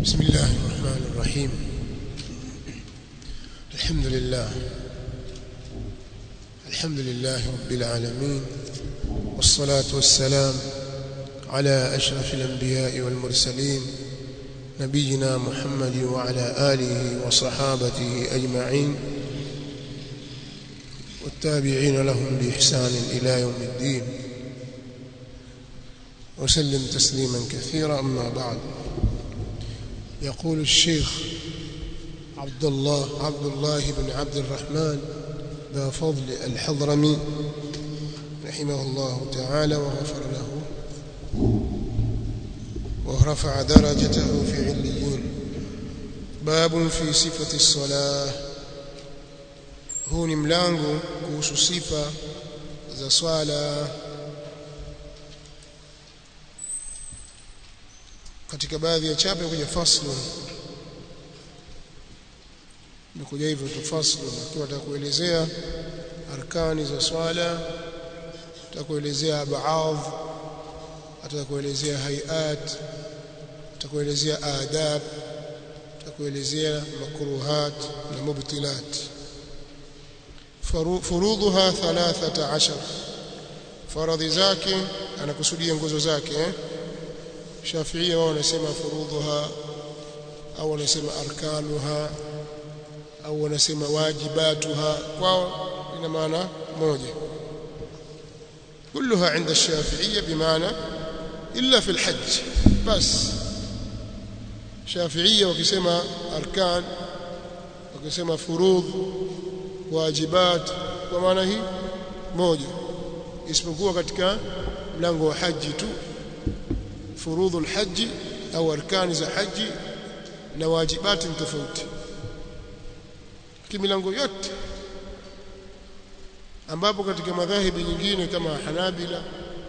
بسم الله الرحمن الرحيم الحمد لله الحمد لله رب العالمين والصلاة والسلام على أشرف الأنبياء والمرسلين نبينا محمد وعلى آله وصحابته أجمعين والتابعين لهم بإحسان إلى يوم الدين وسلم تسليما كثيرا أما بعد يقول الشيخ عبد الله عبد الله بن عبد الرحمن ذا فضل الحضرمي رحمه الله تعالى وغفر له ورفع درجته في عليين باب في صفة الصلاة huu ni mlango kuhusu sifa za swala katika baadhi ya chapa kuja faslu nikuja hivyo tu faslu akiwa atakuelezea arkani za swala atakuelezea baadhi atakuelezea hayat atakuelezea adab atakuelezea makruhat na mubtilat furudhuha 13 faradhi zake anakusudia nguzo zake eh? Shafiia wao wanasema furudhuha au wanasema arkanuha au wanasema wajibatuha kwao ina maana moja كلها عند الشافعية بمعنى إلا في الحج بس شافعية وكسما أركان وكسما فروض واجبات ومعنى هي موجة isipokuwa katika mlango wa haji tu furudhu alhaji au arkani za haji na wajibati tofauti kimilango yote ambapo katika madhahibi nyingine kama Hanabila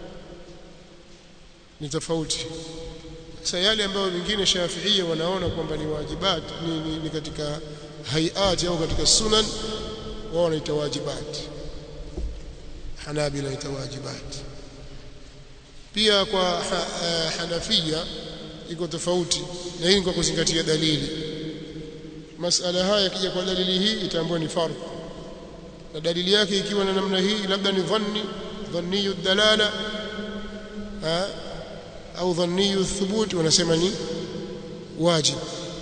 ni tofauti sasa yale ambayo wengine Shafiia wanaona kwamba ni wajibat ni, ni, ni katika hayati au katika sunan wao wanaita wajibat Hanabila ita wajibat pia kwa ha, uh, Hanafia iko tofauti na hii kwa kuzingatia dalili masala haya kija kwa dalili hii itaambiwa ni fardh na dalili yake ikiwa na namna hii labda ni dhanni dhanniyu dalala ha? au dhanniyu thubut wanasema ni wajib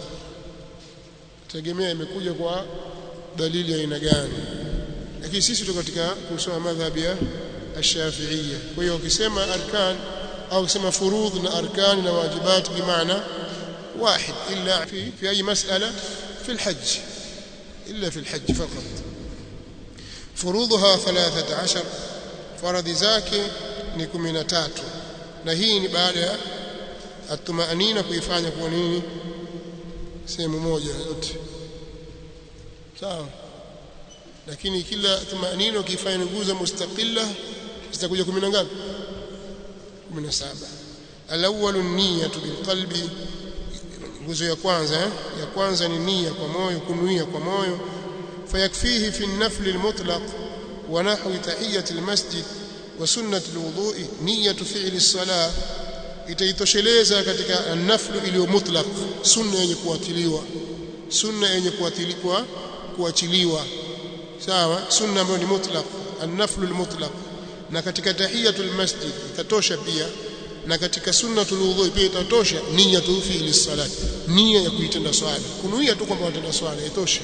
tegemea imekuja kwa dalili ya aina gani lakini sisi tuko katika kusoma madhhabi ya الشافعيه kwa hiyo ukisema arkan au ukisema furudh na arkan na wajibat bimaana واحد الا في في اي مساله في الحج الا في الحج فقط فروضها 13 faradhi zake ni 13 na hii ni baada ya atumaanina kuifanya kwa nini sehemu moja yote sawa lakini kila tumaanina ukifanya nguzo mustaqilla zitakuja 10 ngapi 17 alawwalu niyatu bilqalbi nguzo ya kwanza eh? ya kwanza ni nia kwa moyo kunuia kwa moyo فيكفيه في النفل المطلق ونحو تحية المسجد وسنة الوضوء نية فعل الصلاة itaitosheleza katika naflu iliyo mutlaq sunna yenye kuatiliwa sunna yenye kuatiliwa kuachiliwa sawa sunna ambayo ni mutlaq an-naflu al-mutlaq na katika tahiyatul masjid itatosha pia na katika sunnatul wudhu pia itatosha niyatu fi'li salat nia ya kuitenda swala kunuia tu kwamba watenda swala itosha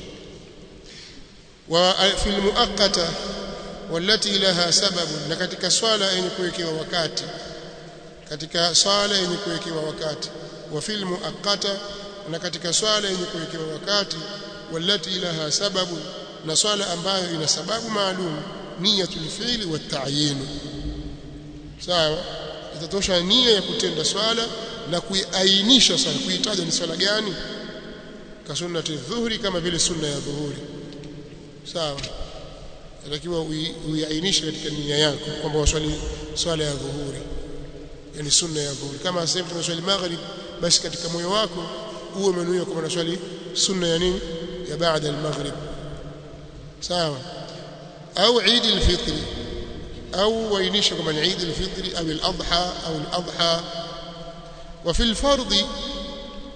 وفي المؤقته والتي لها سبب na katika swala yenye kuwekewa wakati katika swala yenye kuwekewa wakati wa fil muaqqata na katika swala yenye kuwekewa wakati walati laha sababu na swala ambayo ina sababu maalum niyatul fi'li wa ta'yin sawa itatosha nia ya kutenda swala na kuiainisha swala kuitaja ni swala gani ka sunnati dhuhri kama vile sunna ya dhuhuri sawa inatakiwa uiainishe katika nia yako kwamba waswali swala ya dhuhuri yani sunna ya dhuhuri kama sasa tunaswali maghrib basi katika moyo wako uwe umenuia kwamba unaswali sunna ya nini ya baada al-maghrib sawa au Eid al-Fitr au wainisha kwamba ni Eid al-Fitr au al-Adha au al-Adha wa fi al-fardh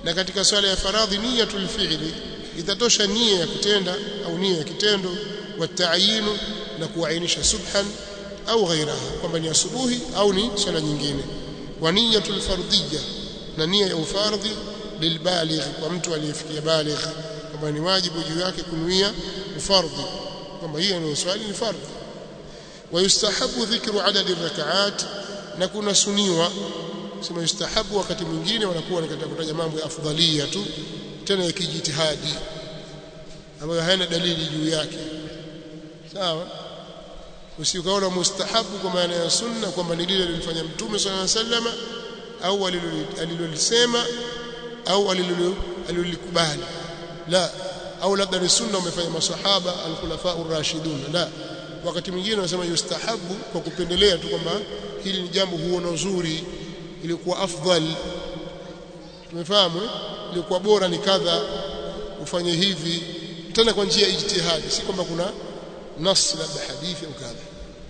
na katika swala ya faradhi niyatul fi'li itatosha nia ya kutenda au nia ya kitendo wa ta'yinu na kuainisha subhan au ghairaha kwamba ni asubuhi au ni swala nyingine wa niyatul fardiyya na nia ya ufardhi lilbaligh kwa mtu aliyefikia baligh kwamba ni wajibu juu yake kunuia ufardhi kwamba hiyo ni swali ni fardhi ويستحب ذكر عدد الركعات na kuna suniwa sema yustahabu wakati mwingine wanakuwa katika kutaja mambo ya afdalia tu tena ya kijitihadi ambayo hayana dalili juu yake sawa usikaona mustahabu kwa maana ya sunna kwamba ni lile lilifanya mtume sallallahu alaihi wasallam au alilolisema au alilolikubali la au labda ni sunna umefanya masahaba al-khulafa ar-rashidun la wakati mwingine wanasema yustahabu kwa kupendelea tu kwamba hili ni jambo huona uzuri ilikuwa afdal tumefahamu ilikuwa bora ni kadha ufanye hivi tena kwa njia ya ijtihadi si kwamba kuna nas labda hadithi au kadha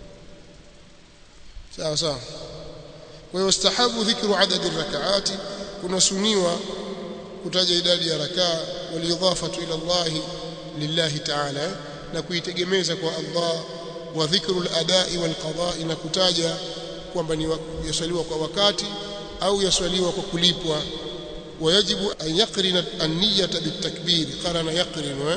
sawa sawa kwa hiyo yustahabu dhikru adadi rak'ati kuna suniwa kutaja idadi ya rakaa walidhafatu ila Allah lillahi ta'ala na kuitegemeza kwa Allah wa dhikru al-adai wal-qada'i na kutaja kwamba ni yaswaliwa kwa wakati au yaswaliwa kwa kulipwa wayajibu an yaqrina an-niyyata bit-takbir qarana yaqrinu eh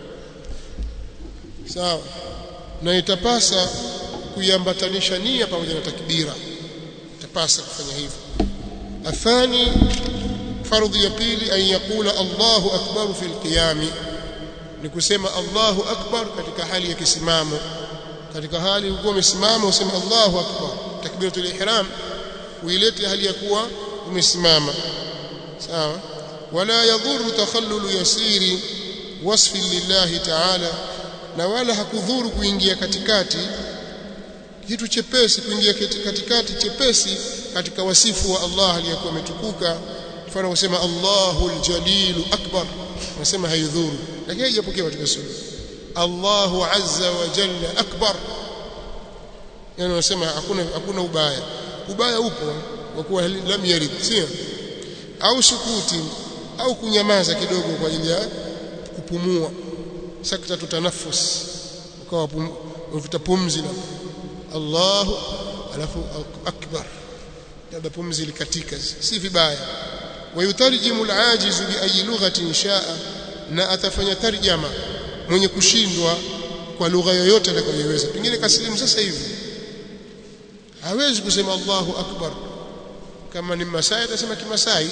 sawa na itapasa kuiambatanisha nia pamoja na takbira itapasa kufanya hivyo athani fardhi ya pili an yaqula Allahu akbar fi al-qiyam ni kusema Allahu akbar katika hali ya kisimamo katika hali ukiwa umesimama useme Allahu akbar takbiratul ihram uilete hali ya kuwa umesimama sawa wala yadhuru takhallulu yasiri wasfi lillahi ta'ala na wala hakudhuru kuingia katikati kitu chepesi kuingia katikati chepesi katika wasifu wa Allah aliyekuwa ametukuka mfano kusema Allahu aljalilu akbar nasema haidhuru lakini haijapokea katika sunna Allahu azza wa jalla akbar yani wanasema hakuna hakuna ubaya ubaya upo kwa kuwa lam yarid sio au sukuti au kunyamaza kidogo kwa ajili ya kupumua sakta tutanafus ukawa uvuta pumzi na Allahu alafu akbar labda pumzi likatika si vibaya wayutarjimu alajizu bi ayi lughatin shaa na atafanya tarjama mwenye kushindwa kwa lugha yoyote atakayoweza pengine kasilimu sasa hivi hawezi kusema Allahu akbar kama ni Masai atasema Kimasai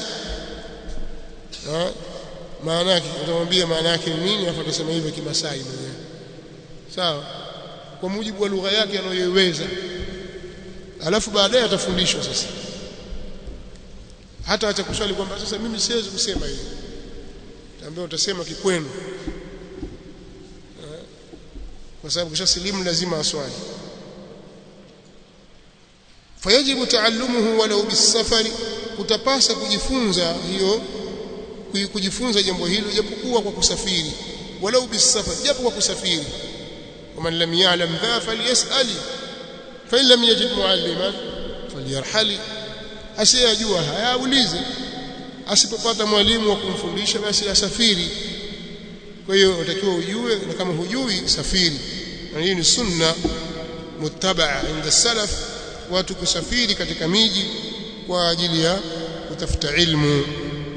maana yake utamwambia maana yake ni nini afa atasema hivyo Kimasai mwenyewe sawa kwa mujibu wa lugha yake anayoiweza alafu baadaye atafundishwa sasa hata acha kuswali kwamba sasa mimi siwezi kusema hivi tambia utasema kikwenu kwa sababu kisha silimu lazima aswali fayajibu taallumuhu walau bisafari kutapasa kujifunza hiyo kujifunza jambo hilo japokuwa kwa kusafiri walau bisafari japo kwa kusafiri waman lam ya'lam dha falyas'ali fa in lam yajid mualliman falyarhali asiyajua hayaulize asipopata mwalimu wa kumfundisha basi asafiri kwa hiyo utakiwa ujue na kama hujui safiri na hii ni sunna muttabaa inda salaf watu kusafiri katika miji kwa ajili ya kutafuta ilmu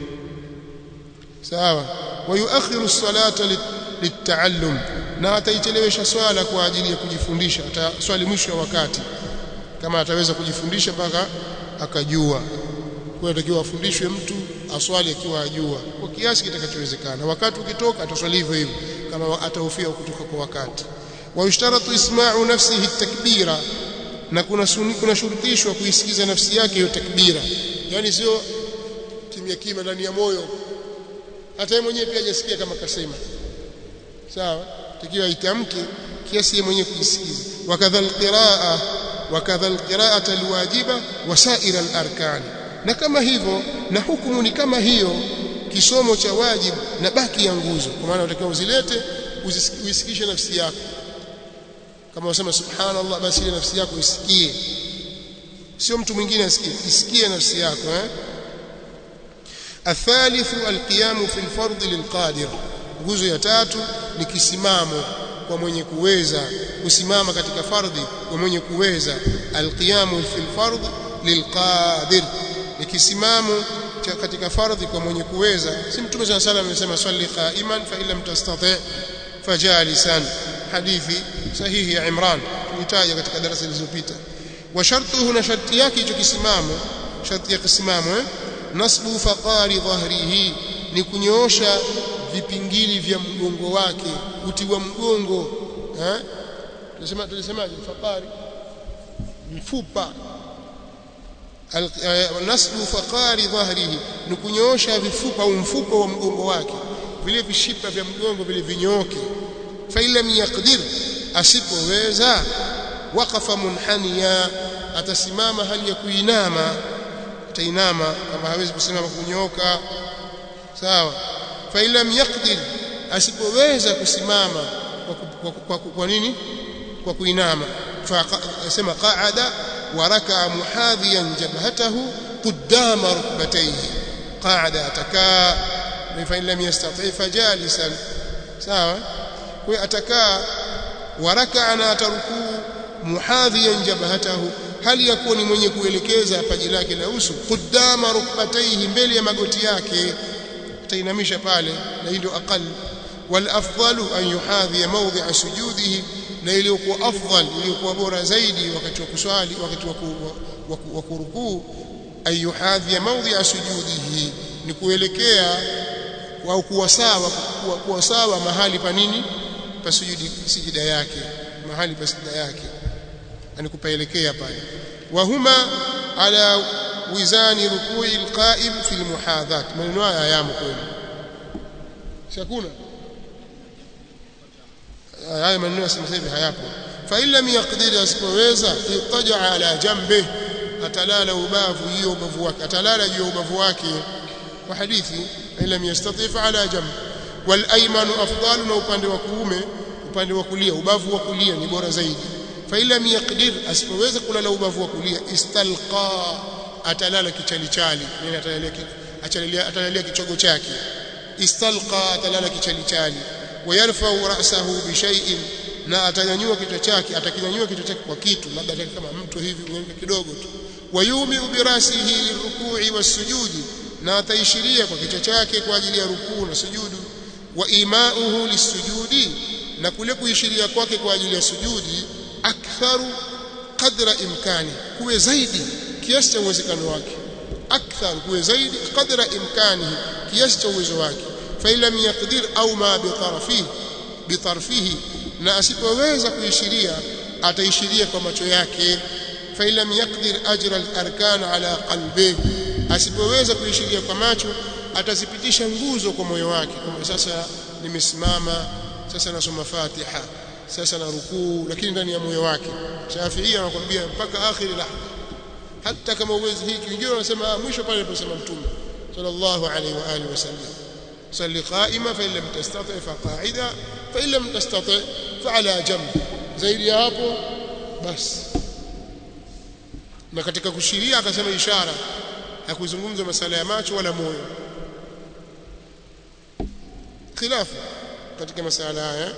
sawa wayuakhiru as-salata litaallum na ataichelewesha swala kwa ajili ya kujifundisha ataswali mwisho wa wakati kama ataweza kujifundisha mpaka akajua kwa hiyo afundishwe mtu aswali akiwa ajua kwa kiasi kitakachowezekana wakati ukitoka ataswali hivyo hivyo kama atahofia kutoka kwa wakati wayushtaratu isma'u nafsihi takbira na kuna suni, kuna shurutishwa kuisikiza nafsi yake hiyo takbira yani sio kimya kimya ndani ya moyo hata yeye mwenyewe pia hajasikia kama kasema sawa takiwa itamke kiasi yeye mwenyewe kujisikiza wakadha alqiraa wakadha alqiraata alwajiba wasaira alarkan na kama hivyo na hukumu ni kama hiyo kisomo cha wajibu na baki ya nguzo kwa maana utakiwa uzilete uisikishe nafsi yako kama unasema subhanallah basi ile nafsi yako isikie sio mtu mwingine asikie isikie nafsi yako eh الثالث القيام في الفرض للقادر nguzo ya tatu ni kisimamo kwa mwenye kuweza kusimama katika fardhi kwa mwenye kuweza alqiyamu fil fardh lilqadir ni kisimamo katika fardhi kwa mwenye kuweza si mtume صلى الله عليه amesema swali qa'iman fa illam tastati' fajalisan hadithi sahihi ya Imran tulitaja katika darasa zilizopita wa shartuhu na sharti yake hicho kisimamo sharti ya kisimamo eh nasbu faqari dhahrihi ni kunyoosha vipingili vya mgongo wake kutiwa mgongo eh tunasema tulisemaje faqari mfupa nasbu faqari dhahrihi ni kunyoosha vifupa au mfupa wa mgongo wake vile vishipa vya mgongo vile vinyooke fa lam yaqdir asipoweza waqafa munhaniya atasimama hali ya kuinama atainama kama hawezi kusimama kunyooka sawa fa lam yaqdir asipoweza kusimama kwa, kwa, kwa, kwa, kwa nini kwa kuinama fa sema qa'ada wa raka'a muhadhiyan jabhatahu qudama rukbatayhi qa'ada atakaa fa lam yastati' fajalisan sawa kwa atakaa wa raka'a na atarukuu muhadhiyan jabhatahu hali yakuwa ni mwenye kuelekeza paji lake la uso qudama rukbatayhi mbele ya magoti yake atainamisha pale na hii ndio aqal wal afdalu an yuhadhi mawdhi'a sujudihi na iliyokuwa afdal iliyokuwa bora zaidi wakati wa kuswali wakati wa kurukuu an yuhadhi mawdhi'a sujudihi ni kuelekea au kuwa sawa kuwa sawa mahali pa nini pa sujudi sijida yake mahali pa sijida yake yani kupaelekea pale wa huma ala wizani rukui alqa'im fi almuhadhat maneno haya yamo kweli shakuna haya maneno ya sasa hivi hayapo fa illa yaqdir asipoweza itaja ala jambe atalala ubavu hiyo ubavu wake atalala juu ya ubavu wake kwa hadithi illa yastatif ala jambe wal aymanu afdalu na upande wa kuume upande wa kulia ubavu wa kulia ni bora zaidi fa illa yaqdir asipoweza kulala ubavu wa kulia istalqa atalala kichalichali yani atalalia atalalia atalalia kichogo chake istalqa atalala kichalichali wayarfa'u ra'sahu bi shay'in na atanyanyua kichwa chake atakinyanyua kichwa chake kwa kitu labda kama mtu hivi unyanyua kidogo tu wayumi bi rasihi lirukui wasujudi na ataishiria kwa kichwa chake kwa ajili ya rukuu na sujudu wa imauhu lisujudi na kule kuishiria kwake kwa ajili ya sujudi aktharu qadra imkani kuwe zaidi kiasi cha uwezekano wake akthar kuwe zaidi qadra imkani kiasi cha uwezo wake fa lam yaqdir au ma bi tarfihi bi tarfihi na asipoweza kuishiria ataishiria kwa macho yake fa lam yaqdir ajra al-arkan ala qalbihi asipoweza kuishiria kwa macho atazipitisha nguzo kwa moyo wake kama sasa nimesimama sasa nasoma Fatiha sasa na rukuu lakini ndani ya moyo wake Shafi'i anakuambia mpaka akhiri lahza hata kama uwezi hiki wengine wanasema mwisho pale aliposema mtume sallallahu alaihi wa alihi wasallam salli qa'ima fa illam tastati fa qa'ida fa illam tastati fa ala jamb zaidi ya hapo basi na katika kushiria akasema ishara hakuzungumza masala ya macho wala moyo khilafu katika masala haya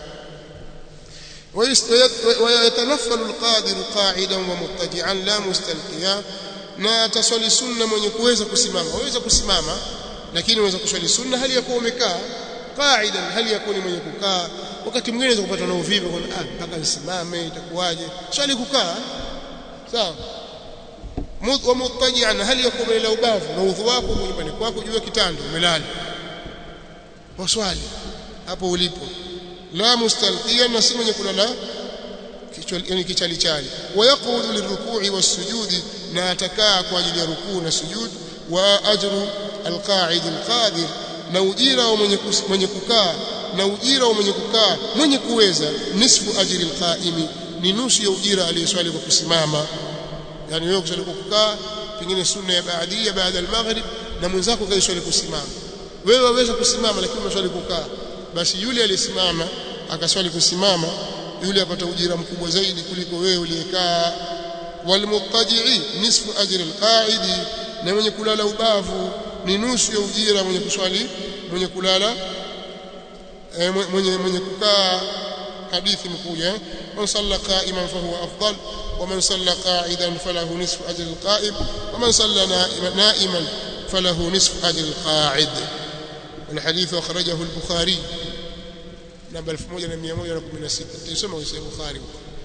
ويتنفل القادر قاعدا ومضطجعا لا مستلقيا na ataswali sunna mwenye kuweza kusimama waweza kusimama lakini unaweza kuswali sunna hali ya kuwa umekaa qaidan hali ya kuwa ni mwenye kukaa wakati mwingine unaweza kupata na uvivu kwa ah mpaka nisimame itakuwaje swali kukaa sawa wa muttaji'an hali ya kuwa umelala ubavu na udhu wako nyumbani kwako juu ya kitanda umelala waswali hapo ulipo la mustalqiyan na si mwenye kulala kichwa yani kichalichali wayaqudu lirukui wasujudi na atakaa kwa ajili ya rukuu na sujud wa ajru alqa'id alqadir na ujira wa mwenye mwenye kukaa na ujira wa mwenye kukaa mwenye kuweza nisfu ajri alqa'imi ni nusu ya ujira aliyeswali kwa kusimama yani wewe kuswali kwa kukaa pengine sunna ya baadia baada al-maghrib na mwenzako kaiswali kusimama wewe waweza kusimama lakini unaswali kukaa basi yule aliyesimama akaswali kusimama yule apata ujira mkubwa zaidi kuliko wewe uliyekaa walmuttaji'i nisfu ajri alqa'idi na mwenye kulala ubavu ni nusu ya ujira mwenye kuswali mwenye kulala eh, mwenye mwenye kukaa hadithi mkuja eh? man salla qa'iman fahuwa afdal wa man salla qa'idan falahu nisfu ajri alqa'im wa man salla na'iman falahu nisfu ajri alqa'id والحديث أخرجه البخاري نمبر 1116 تسمى في البخاري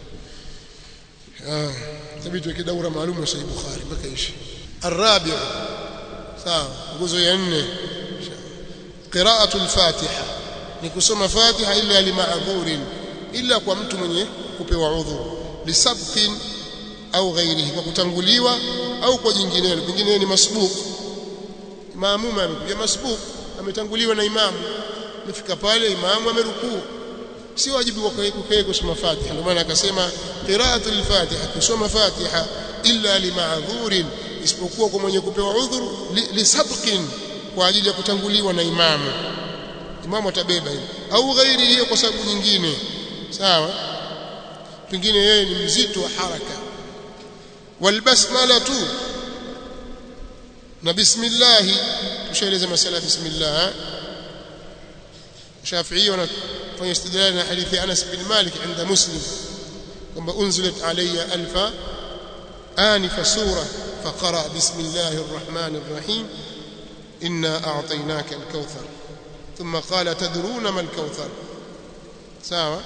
آه ثبت كده دورة معلومة في البخاري ما كايش الرابع sawa nguzo ya nne qira'atu al-fatiha ni kusoma fatiha illa limaadhurin illa kwa mtu mwenye kupewa udhuru lisabqin au ghairihi kwa kutanguliwa au kwa jinginelo pengine ni masbuq maamuma amekuja masbuq ametanguliwa na imamu amefika pale imamu amerukuu si wajibu wa kukaa kusoma fatiha ndio maana akasema qira'atu al-fatiha kusoma fatiha illa limaadhurin isipokuwa kwa mwenye kupewa udhuru lisabqin li kwa ajili ya kutanguliwa na imamu imamu atabeba hiyo au ghairi hiyo kwa sababu nyingine sawa pengine yeye ni mzito wa haraka walbasmala tu na bismillah tushaeleza masala bismillah Shafi'i wanafanya istidlal na hadithi Anas bin Malik عند Muslim kwamba unzilat alayya alfa آنف سورة فقرأ بسم الله الرحمن الرحيم إنا أعطيناك الكوثر ثم قال تدرون ما الكوثر ساوى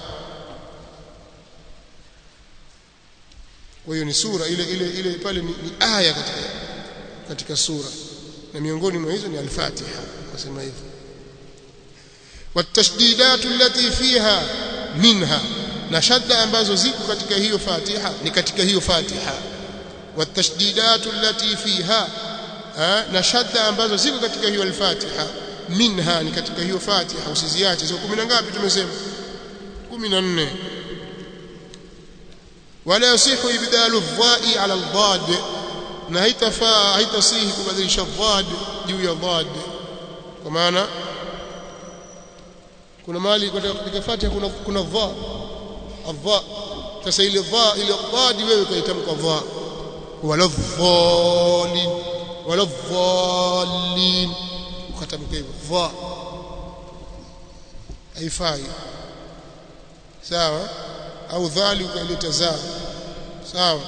وهي ni sura ile ile ile pale ni, ni aya katika katika sura na miongoni mwa hizo ni al-Fatiha nasema hivyo والتشديدات التي فيها منها na shadda ambazo ziko katika hiyo Fatiha ni katika hiyo Fatiha والتشديدات التي فيها na shadda ambazo ziko katika hiyo al-Fatiha minha ni katika hiyo Fatiha usiziache ziko 10 ngapi tumesema 14 wala yasihu ibdalu adh-dha'i 'ala al-dhad na haitafaa haitasihi kubadilisha dhad juu ya dhad kwa maana kuna mali katika Fatiha kuna kuna dha adha sasa ile dha ile dhad wewe kaitamka dha wala dhalin wala dhalin ukatamka hivyo dha haifai sawa au dhali ukaileta za sawa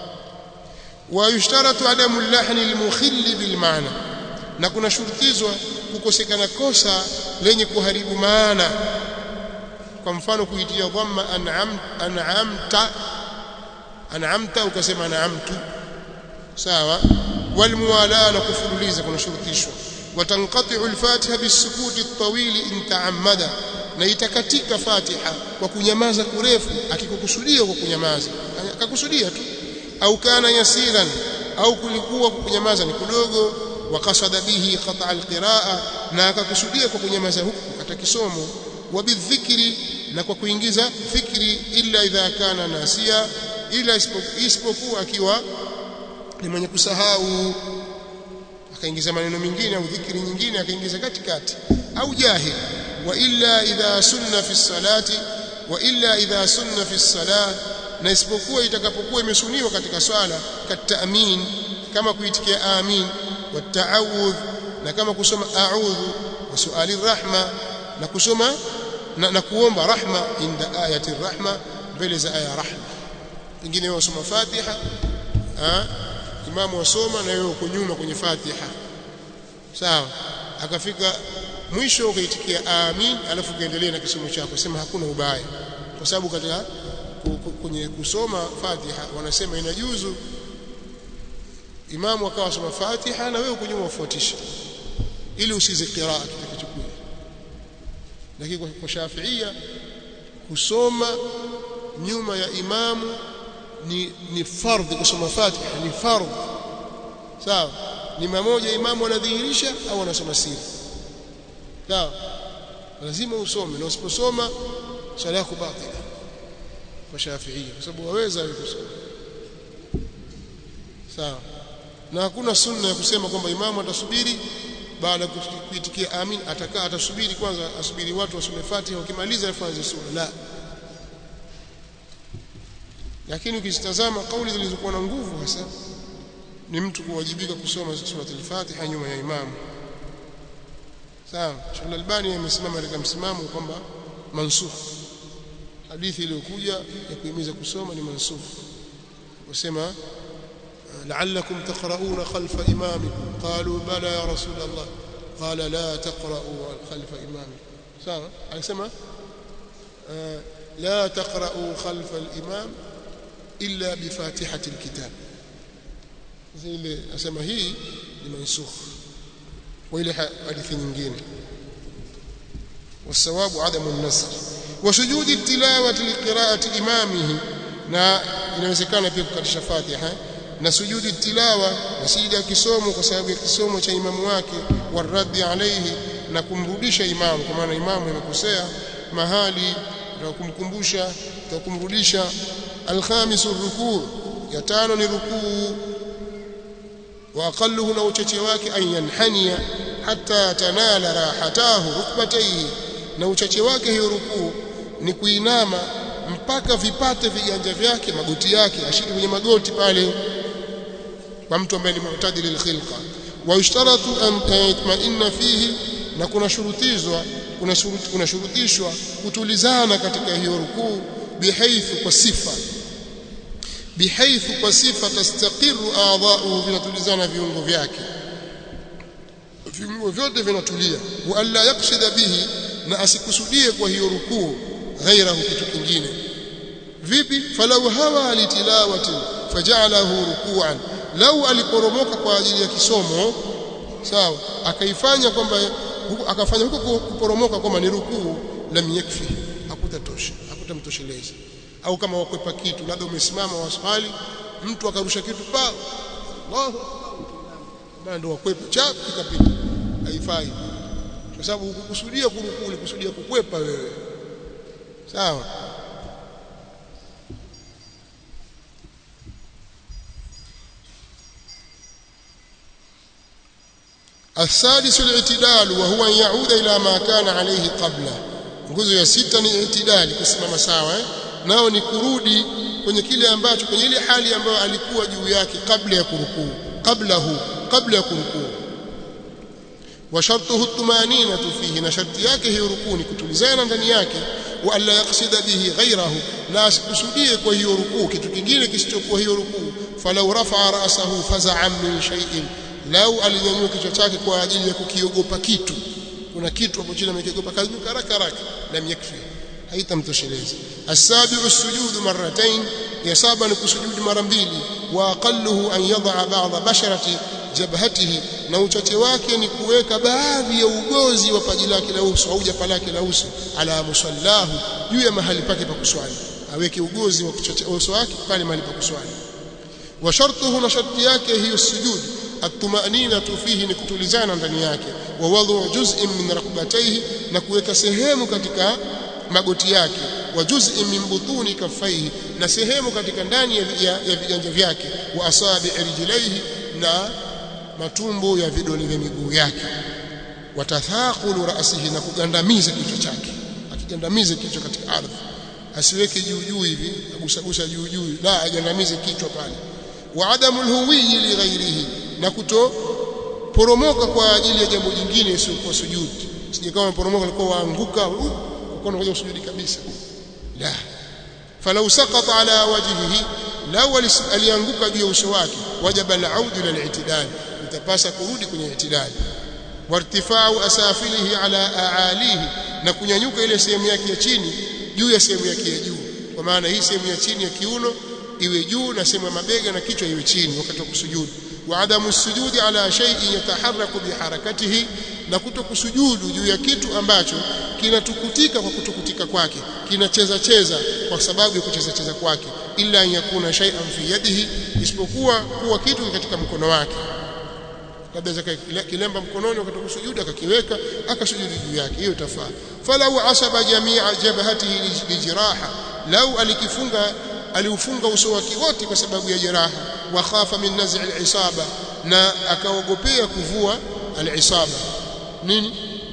ويشترط عدم اللحن المخل بالمعنى na kuna shurutizwa kukosekana kosa lenye kuharibu maana kwa mfano kuitia dhamma an'am an'amta an'amta ukasema an'amtu sawa walmuwala na kufululiza kuna shurutishwa watanqati'u al-fatiha bisukuti at-tawil in ta'ammada na itakatika fatiha kwa kunyamaza kurefu akikukusudia kwa kunyamaza akakusudia tu au kana yasiran au kulikuwa kunyamaza ni kidogo wakasada bihi qata' alqiraa na akakusudia kwa kunyamaza huku kata kisomo wabidhikri na kwa kuingiza fikri illa idha kana nasia ila isipokuwa akiwa ni mwenye kusahau akaingiza maneno mengine au dhikri nyingine akaingiza katikati au jahil wa illa idha sunna fi salati wa illa idha sunna fi salah na isipokuwa itakapokuwa imesuniwa katika swala kataamin kama kuitikia amin wataawudh na kama kusoma a'udhu wa suali rahma na kusoma na, na kuomba rahma inda ayati rahma mbele za aya rahma pengine wewe usoma fatiha ha? imamu wasoma na wewe uko nyuma kwenye fatiha sawa akafika mwisho ukaitikia amin alafu kaendelea na kisomo chako sema hakuna ubaya kwa sababu katika kwenye kusoma Fatiha wanasema inajuzu imamu akawa soma Fatiha na wewe uko nyuma ufuatisha ili usize qiraa kitakachokuja lakini kwa Shafiia kusoma nyuma ya imamu ni ni fardhi kusoma Fatiha ni fardhi sawa ni mmoja imamu anadhihirisha au anasoma siri sawa lazima usome na usiposoma swala yako batila kwa Shafiia kwa sababu waweza kusoma sawa na hakuna sunna ya kusema kwamba imamu atasubiri baada ya kuitikia amin atakaa atasubiri kwanza asubiri watu wasome Fatiha wakimaliza afanze sura la lakini ukizitazama kauli zilizokuwa na nguvu hasa ni mtu kuwajibika kusoma sura al-Fatiha nyuma ya imamu sawa Sheikh Albani amesimama katika msimamo kwamba mansukh hadithi iliyokuja ya kuhimiza kusoma ni mansukh wasema la'allakum taqra'una khalfa imamikum qalu bala ya rasul Allah qala la taqra'u khalfa imamikum sawa alisema la taqra'u khalfa al-imam illa bi fatihati al-kitab zile asema hii ni mansukh wa ile hadithi nyingine والصواب عدم النسخ وسجود التلاوه لقراءه امامه na inawezekana pia kukatisha Fatiha na sujudi tilawa na sijida kisomo kwa sababu ya kisomo cha imamu wake waraddi alayhi na kumrudisha imamu kwa maana imamu amekosea mahali na kumkumbusha na kumrudisha alkhamisu rukuu ya tano ni rukuu wa aqalluhu na uchache wake an yanhania hatta tanala rahatahu rukbatayhi na uchache wake hiyo rukuu ni kuinama mpaka vipate viganja vyake magoti yake ashike kwenye magoti pale kwa mtu ambaye ni mu'tadil al-khilqa wa yushtaratu an yatma'inna fihi na kuna shurutizwa kuna shuruti kuna shurutishwa kutulizana katika hiyo rukuu bihaithu kwa sifa bihaithu kwa sifa tastaqiru a'dha'uhu vinatulizana viungo vyake viungo vyote vinatulia wa alla yaqsida bihi na asikusudie kwa hiyo rukuu ghairahu kitu kingine vipi falau hawa litilawati faja'alahu ruku'an lau aliporomoka kwa ajili ya kisomo sawa akaifanya kwamba akafanya huko kuporomoka kwamba ni rukuu lam yakfi hakutatosha hakutamtosheleza au kama wakwepa kitu labda umesimama waswali mtu akarusha kitu pa Allahu akbar ndio wakwepa chap kikapita haifai kwa sababu ukukusudia kurukuu ulikusudia kukwepa wewe sawa السادس الاعتدال وهو أن يعود إلى ما كان عليه قبله nguzo ya sita ni itidali kusimama sawa eh? nao ni kurudi kwenye kile ambacho kwenye ile hali ambayo alikuwa juu yake kabla ya kurukuu qablahu kabla ya kurukuu wa shartuhu tumanina fihi na sharti yake hiyo rukuu ni kutulizana ndani yake wa alla yaqsida bihi ghayrahu na asikusudie kwa hiyo rukuu kitu kingine kisichokuwa hiyo rukuu falau rafa'a ra'sahu faza'an min shay'in lau alinyanyua kichwa chake kwa ajili ya kukiogopa kitu kuna kitu hapo chini amekiogopa kainuka haraka haraka lam yakfi haitamtosheleza asabi'u sujudu marratayn ya saba ni kusujudu mara mbili wa aqalluhu an yad'a ba'd basharati jabhatihi na uchache wake ni kuweka baadhi ya ugozi wa paji lake la uso au japa lake la uso ala musallahu juu ya mahali pake pa kuswali aweke ugozi wa uso wake pale mahali pa kuswali wa shartuhu na sharti yake hiyo sujudu الطمأنينة فيه نكتulizana ndani yake wa wadhu juz'in min rakbatayhi na kuweka sehemu katika magoti yake wa juz'in min butuni kaffaihi na sehemu katika ndani ya, ya, ya viganja vyake wa asabi rijlaihi na matumbo ya vidole vya miguu yake watathaqulu ra'sihi na kugandamiza kichwa chake akigandamize kichwa katika ardhi asiweke juu juu hivi agusagusa juu juu la agandamize kichwa pale wa adamu alhuwi li ghairihi na kutoporomoka kwa ajili ya jambo jingine isiyokuwa sujudi sije kama poromoka alikuwa waanguka uko unakuja usujudi kabisa la falau saqata ala wajhihi law alianguka juu ya uso wake wajaba al-aud ila al-i'tidal utapasa kurudi kwenye i'tidal wartifa'u asafilihi ala aalihi na kunyanyuka ile sehemu yake ya chini juu ya sehemu yake ya juu kwa maana hii sehemu ya chini ya kiuno iwe juu na sehemu ya mabega na kichwa iwe chini wakati wa kusujudu وعدم السجود على شيء يتحرك بحركته na kutokusujudu juu ya kitu ambacho kinatukutika kwa kutukutika kwake kinacheza cheza kwa sababu ya kucheza cheza kwake illa yakuna shay'an fi yadihi isipokuwa kuwa kitu katika mkono wake labda zaka kilemba mkononi wakati kusujudu akakiweka akasujudu juu yake hiyo itafaa falau asaba jami'a jabhatihi lijiraha lau alikifunga aliufunga uso wake wote kwa sababu ya jeraha wa khafa min naz'i al-isaba na akaogopea kuvua al-isaba nini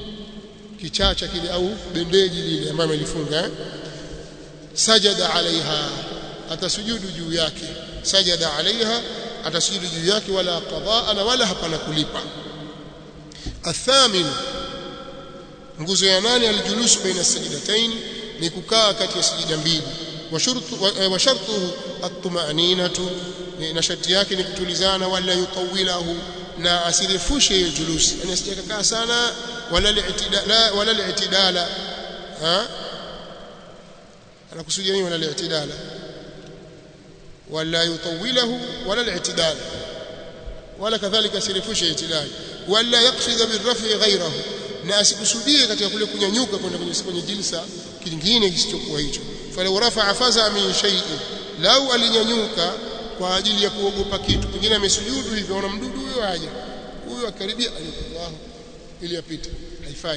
kichacha kile au bendeji lile ambalo amelifunga eh? sajada alaiha atasujudu juu yake sajada alaiha atasujudu juu yake wala qadaa na wala hapana kulipa athamin nguzo ya nane aljulusu baina sajidatain ni kukaa kati ya sijida mbili wa shurtu wa shartuhu at-tuma'ninatu na sharti yake ni kutulizana wala yutawilahu na asirefushe hiyo julusi yani asijakaa sana wala li'tidala wala li'tidala ha anakusudia nini wala li'tidala wala yutawilahu wala li'tidala wala kadhalika asirefushe i'tidali wala yaqsid birrafi ghayrahu na asikusudie katika kule kunyanyuka kwenda kwenye kwenye jilsa kingine kisichokuwa hicho falau rafa'a faza min shay'in lau alinyanyuka kwa ajili ya kuogopa kitu pengine amesujudu hivyo ona mdudu huyo aje huyo akaribia alikuwa ili apite haifai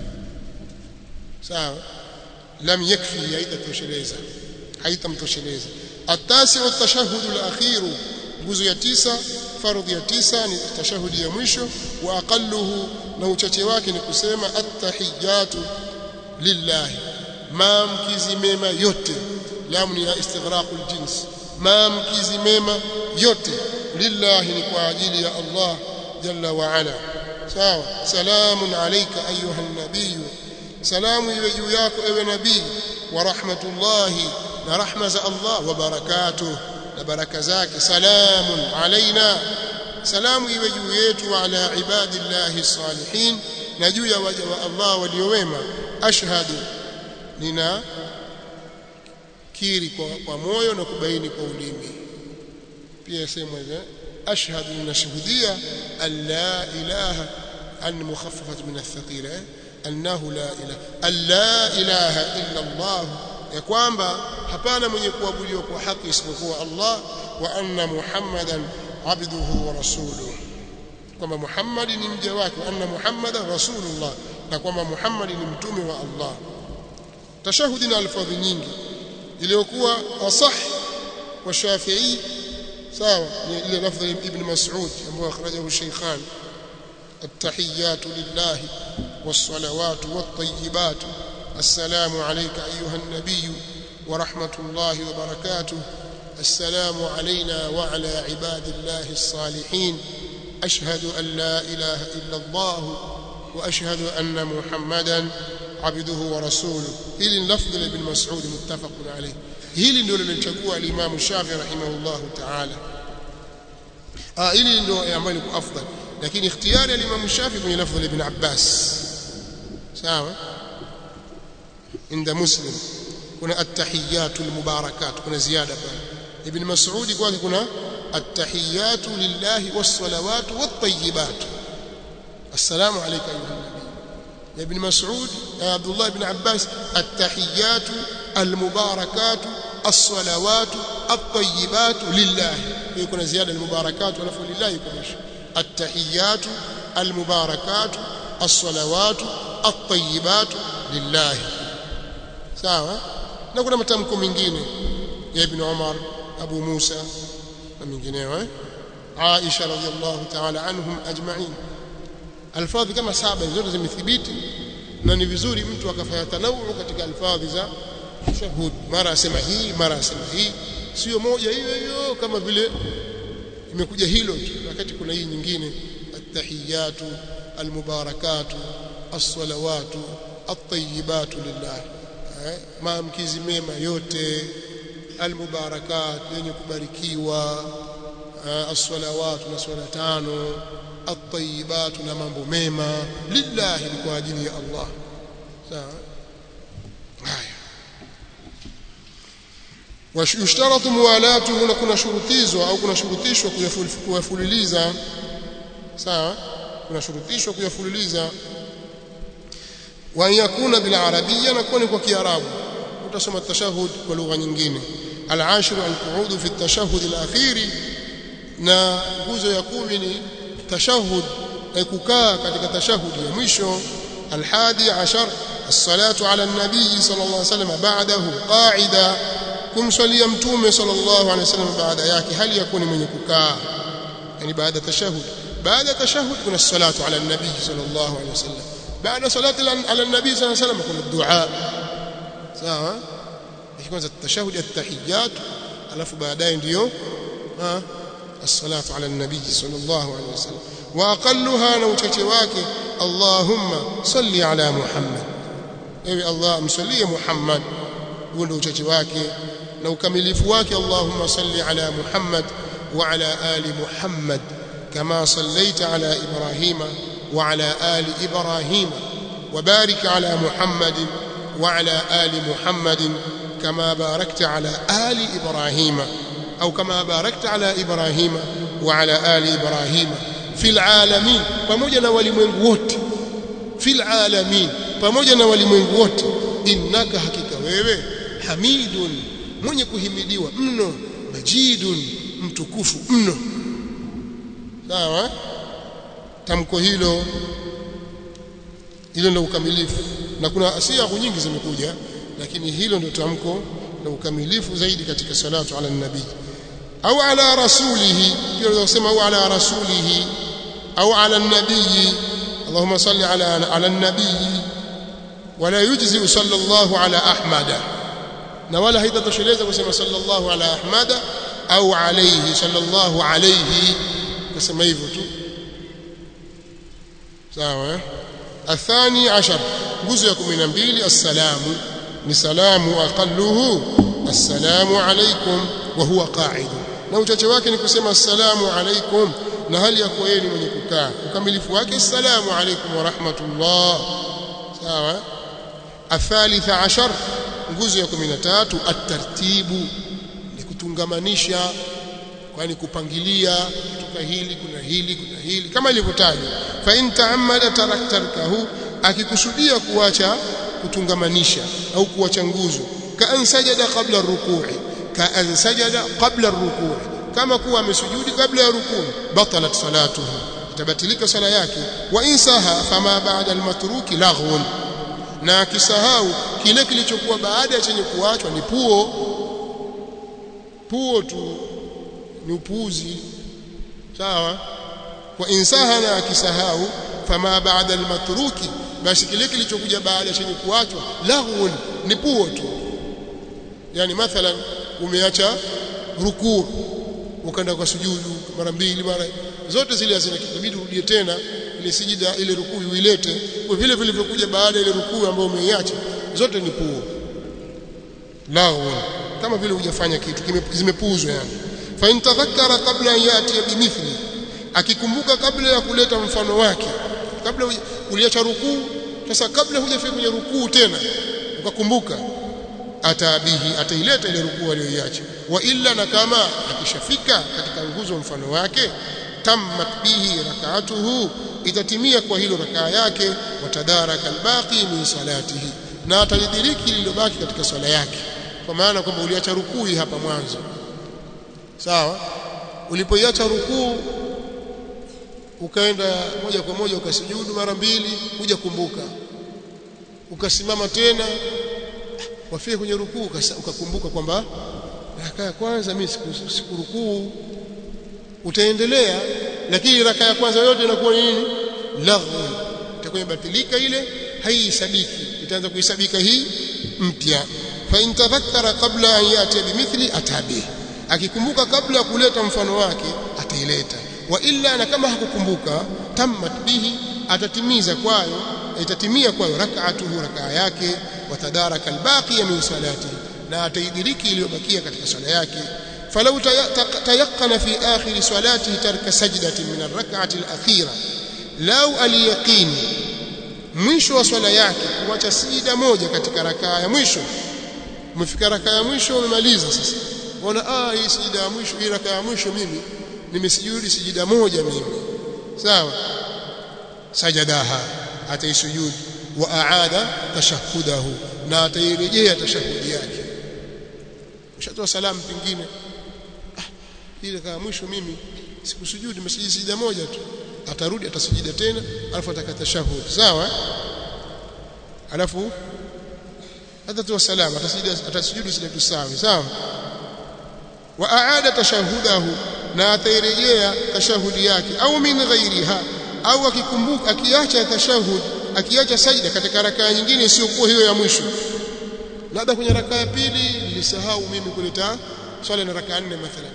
sawa lam yakfi haitatosheleza haitamtosheleza atasi at-tashahhud al-akhir nguzo ya tisa fardhi ya tisa ni tashahudi ya mwisho wa aqalluhu na uchache wake ni kusema at-tahiyatu lillahi maamkizi mema yote lamu ni ya istighraqul jins maamkizi mema yote lillahi ni kwa ajili ya Allah jalla wa ala sawa salamun alayka ayuha nabiy salamu iwe juu yako ewe nabii wa rahmatullahi na rahma za Allah wa barakatuh na baraka zake salamun alaina salamu iwe juu yetu wa ala ibadillahi salihin na juu ya waja wa Allah waliowema ashhadu nina kiri kwa, kwa moyo na kubaini kwa ulimi pia sema hivyo ashhadu ninashuhudia an la ilaha an mukhaffafat min athqila annahu la ilaha an la ilaha illa Allah ya kwamba hapana mwenye kuabudiwa kwa haki isipokuwa Allah wa anna Muhammadan abduhu wa rasuluhu kwamba Muhammad ni mja wake anna Muhammadan rasulullah na kwamba Muhammad ni mtume wa Allah tashahudi na alfadhi nyingi iliyokuwa asah wa Shafi'i sawa ni ile lafdhi ibn Mas'ud ambayo akhrajahu Shaykhan التحيات لله والصلوات والطيبات السلام عليك أيها النبي ورحمة الله وبركاته السلام علينا وعلى عباد الله الصالحين أشهد أن لا إله إلا الله وأشهد أن محمدا عبده ورسوله هل اللفظ لابن مسعود متفق عليه هل ndio lilichagua al-Imam Shafi rahimahullah ta'ala ah hili ndio ambalo liko afdal lakini ikhtiyari al-Imam Shafi kwenye lafdh ibn Abbas sawa inda Muslim kuna at-tahiyyatu al-mubarakat kuna ziada pale ibn Mas'ud kwake kuna at-tahiyyatu lillahi was-salawatu wat-tayyibat assalamu alayka ayuha nabiy ya ibn Mas'ud ya Abdullah ibn Abbas at-tahiyyatu al-mubarakatu as-salawatu at-tayyibatu lillahi hiyo kuna ziada al-mubarakatu alafu lillahi kumisha at-tahiyyatu al-mubarakatu as-salawatu at-tayyibatu lillahi sawa na kuna matamko mengine ya ibn Umar Abu Musa na mengineo eh Aisha radhiallahu ta'ala anhum ajma'in alfadhi kama saba zote zimethibiti na ni vizuri mtu akafanya tanawu katika alfadhi za shahud mara asema hii mara asema hii sio moja hiyo hiyo kama vile imekuja hilo tu wakati kuna hii nyingine at-tahiyatu al-mubarakatu as-salawatu at-tayyibatu lillah maamkizi mema yote al-mubarakat yenye kubarikiwa as-salawatu na swala tano at-tayyibatu na mambo mema lillahi ni kwa ajili ya Allah sawa haya washtaratu muwalatu huna kuna shurutizwa au kuna shurutishwa kuyafuliliza sawa kuna shurutishwa kuyafuliliza wa yakuna bil arabiyya na kuwa kwa kiarabu utasoma tashahud kwa lugha nyingine al-ashru al-qu'ud fi at-tashahhud al-akhir na nguzo ya kumi ni tashahud kukaa katika tashahudi ya mwisho alhadi ashar الصلاه على النبي صلى الله عليه وسلم بعده قاعده kumswalia mtume sallallahu alaihi wasallam baada yake hali yakuni mwenye kukaa yani baada tashahud baada tashahud kuna salatu ala nabii sallallahu alaihi wasallam baada salati ala nabii sallallahu alaihi wasallam kuna dua sawa kwanza tashahud at-tahiyyat alafu baadaye ndio الصلاة على النبي صلى الله عليه وسلم وأقلها نوتك واكي Allahumma salli ala Muhammad ewe Allah msalie Muhammad huo ndio uchache wake na ukamilifu wake Allahumma salli ala Muhammad wa ala ali Muhammad kama sallaita ala Ibrahima wa ala ali Ibrahima وبارك على محمد وعلى آل محمد كما باركت على آل إبراهيم أو كما باركت على إبراهيم وعلى آل إبراهيم في العالمين pamoja na walimwengu wote fil alamin pamoja na walimwengu wote innaka hakika wewe hamidun mwenye kuhimidiwa mno majidun mtukufu mno sawa tamko hilo hilo ndio ukamilifu na kuna siagu nyingi zimekuja lakini hilo ndio tamko na ukamilifu zaidi katika salatu ala nabii au ala rasulihi pia unaweza kusema au ala rasulihi au ala nabii اللهم صل على على النبي ولا يجزي صلى الله على احمد na wala haitatosheleza kusema sallallahu ala ahmada au alayhi sallallahu alayhi kusema hivyo tu sawa eh الثاني عشر جزء 12 السلام ni salamu aqalluhu assalamu alaykum wa huwa qa'id na uchache wake ni kusema assalamu alaykum na hali ya kuwa yeye ni mwenye kukaa ukamilifu wake assalamu alaykum wa rahmatullah sawa الثالث عشر nguzo ya 13 at-tartibu ni kutungamanisha kwani kupangilia kutoka hili kuna hili kuna hili kama ilivyotajwa fa in ta'ammada taraktarkahu akikusudia kuacha kutungamanisha au kuacha nguzo ka ansajada qabla rukui ka ansajada qabla rukui kama kuwa amesujudi kabla ya rukuu batalat salatuhu itabatilika sala yake wa insaha fama ba'da almatruki laghun na akisahau kile kilichokuwa baada ya chenye kuachwa ni puo puo tu ni upuuzi sawa wa insaha na akisahau fama ba'da almatruki basi kile kilichokuja baada ya chenye kuachwa laghun ni puo tu yani mathalan umeacha rukuu ukaenda kwa sujudu mara mbili mara zote zile hazina kitabidi urudie tena ile sijida ile rukuu uilete kwa vile vilivyokuja baada ile rukuu ambayo umeiacha zote ni puo laghun kama vile hujafanya kitu zimepuuzwa yani fa in tadhakkara qabla an yati bimithli akikumbuka kabla ya kuleta mfano wake kabla uliacha rukuu sasa kabla hujafika kwenye rukuu tena ukakumbuka atabihi ataileta ile rukuu aliyoiacha wa illa na kama akishafika katika nguzo mfano wake tammat bihi rak'atuhu itatimia kwa hilo rakaa yake watadaraka albaqi min salatihi na atalidiriki lililobaki katika swala yake kwa maana kwamba uliacha rukuu hapa mwanzo sawa ulipoiacha rukuu ukaenda moja kwa moja ukasujudu mara mbili kuja kumbuka ukasimama tena wafika kwenye rukuu ukakumbuka kwamba raka ya kwanza mimi sikurukuu utaendelea lakini raka ya kwanza yote inakuwa nini laghu itakuwa imebatilika ile haihesabiki itaanza kuhesabika hii mpya fa in tadhakkara qabla an yati bimithli atabi akikumbuka kabla ya kuleta mfano wake ataileta wa illa na kama hakukumbuka tammat bihi atatimiza kwayo itatimia kwayo rak'atuhu rakaa yake watadaraka albaqi min salati na ataidiriki iliyobakia katika swala yake falau tayaqqana fi akhir salatihi tarka sajdatin min arrak'ati alakhira lau aliyaqini mwisho wa swala yake kuacha sijida moja katika rakaa ya mwisho umefika rakaa ya mwisho umemaliza sasa unaona ah hii sijida ya mwisho hii rakaa ya mwisho mimi nimesujudi sijida moja mimi sawa sajadaha ataisujudi wa aada tashahudahu na atairejea tashahudi yake ushatoa salamu pingine ah ile kama mwisho mimi sikusujudi nimesujudi sijida moja tu atarudi atasujida tena alafu atakata tashahud sawa alafu atatoa salamu atasujudi atasujudu sijida sawa sawa wa aada tashahudahu na atairejea tashahudi yake au min ghairiha au akikumbuka akiacha tashahud akiacha sajda katika rakaa nyingine isiyokuwa hiyo ya mwisho labda kwenye rakaa ya pili nilisahau mimi kuleta swala na rakaa nne mathalan